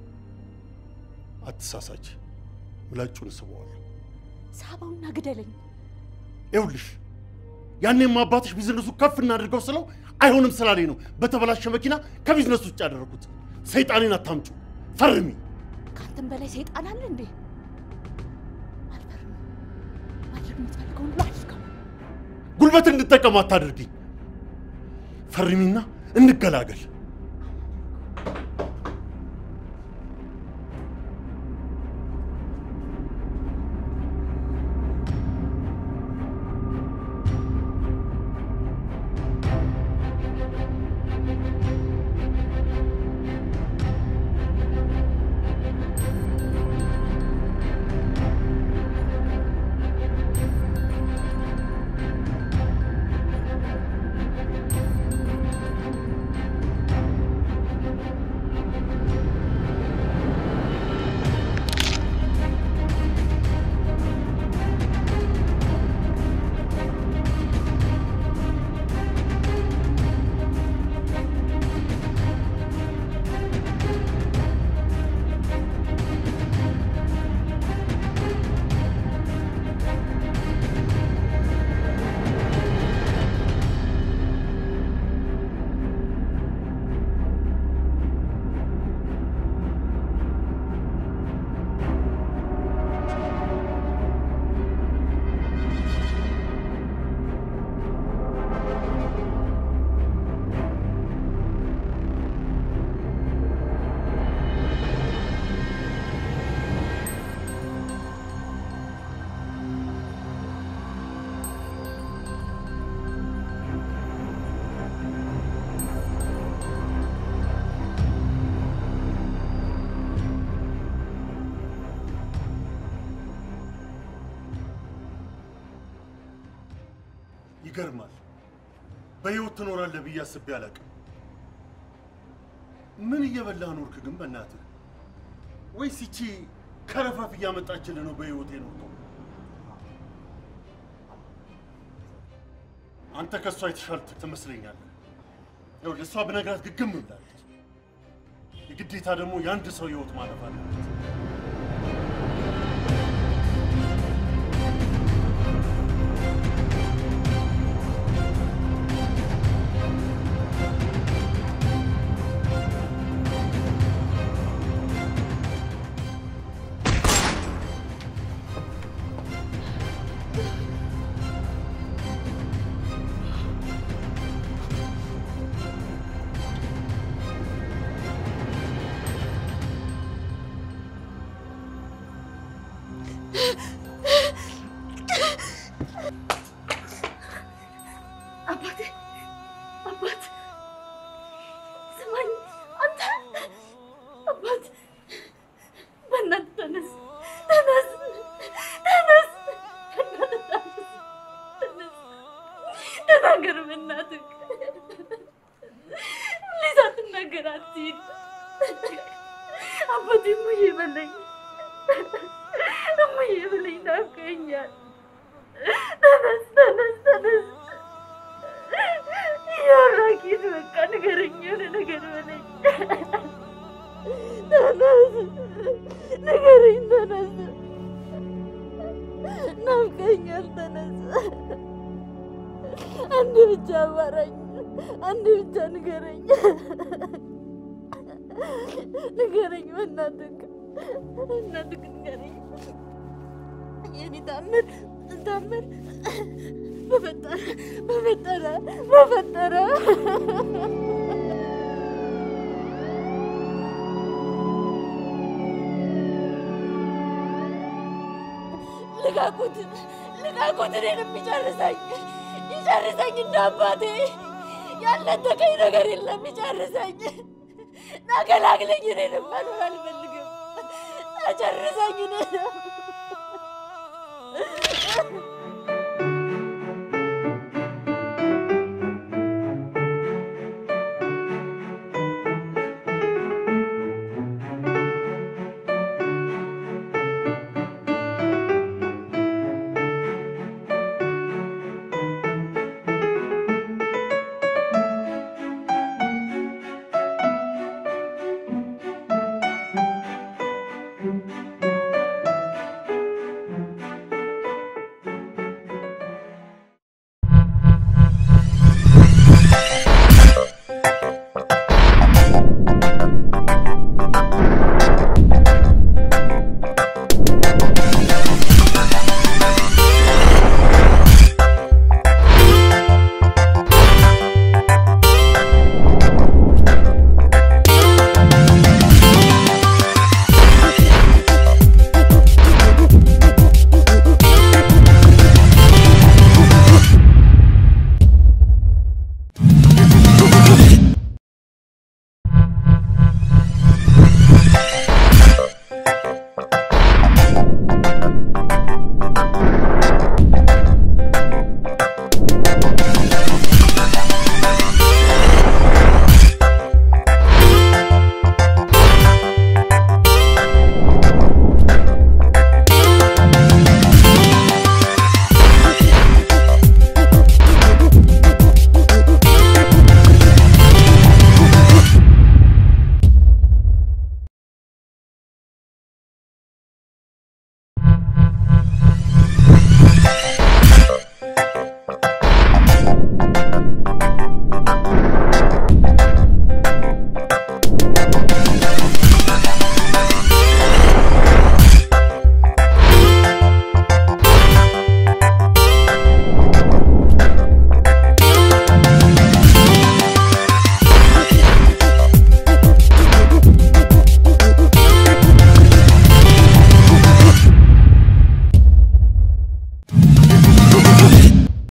አትሳሳች። ምላጩን ስበዋለሁ። ሳባውና ግደለኝ። ይኸውልሽ ያኔም አባትሽ ቢዝነሱ ከፍ እናድርገው ስለው አይሆንም ስላለኝ ነው በተበላሸ መኪና ከቢዝነሱ ውጭ ያደረኩት። ሰይጣኔን አታምጩ፣ ፈርሚ። ከአንተም በላይ ሰይጣን አለ እንዴ? አልፈርም። ማድረግ የምትፈልገውን ሁሉ አድርገው። ጉልበት እንድጠቀም አታድርጊኝ። ፈርሚና እንገላገል። ይገርማል። በህይወት ትኖራለህ ብዬ አስቤ አላውቅም። ምን እየበላህ ኖርክ ግን በእናትህ? ወይስ ይቺ ከረፋፍ እያመጣችልህ ነው በህይወት የኖርከው? አንተ ከእሷ የተሻልክ ትመስለኛለህ። ይኸውልህ እሷ ብነግራት ግግም ብላለች። የግዴታ ደግሞ የአንድ ሰው ህይወት ማለፍ አለበት። አባቴ አባት ስማኝ፣ አንተ አባት በእናትህ ተነስ፣ ተነስ፣ ተነስ፣ በእናትህ ተነስ፣ ተነስ፣ ተናገር በእናትህ ፕሊዝ፣ አትናገር፣ አትሂድ አባቴ። እሙዬ በለኝ፣ እሙዬ በለኝ፣ ናፍቀኸኛል። ተነስ፣ ተነስ፣ ተነስ ያራኪት በቃ ንገረኝ፣ የሆነ ነገር በለኝ። ተነስ ንገረኝ፣ ተነስ ናፍቀኛል፣ ተነስ አንድ ብቻ አማራኝ፣ አንድ ብቻ ንገረኝ፣ ንገረኝ፣ በእናትህ በእናትህ ንገረኝ። የኔ ታምር ታምር በፈጠረ በፈጠረ በፈጠረ ልቀቁት፣ ልቀቁት! እኔን የሚጨርሰኝ ይጨርሰኝ፣ እንደ አባቴ ያልነጠቀኝ ነገር የለም። ይጨርሰኝ፣ ናገላግለኝ። እኔንም መኖር አልፈልግም። ጨርሰኝ እኔንም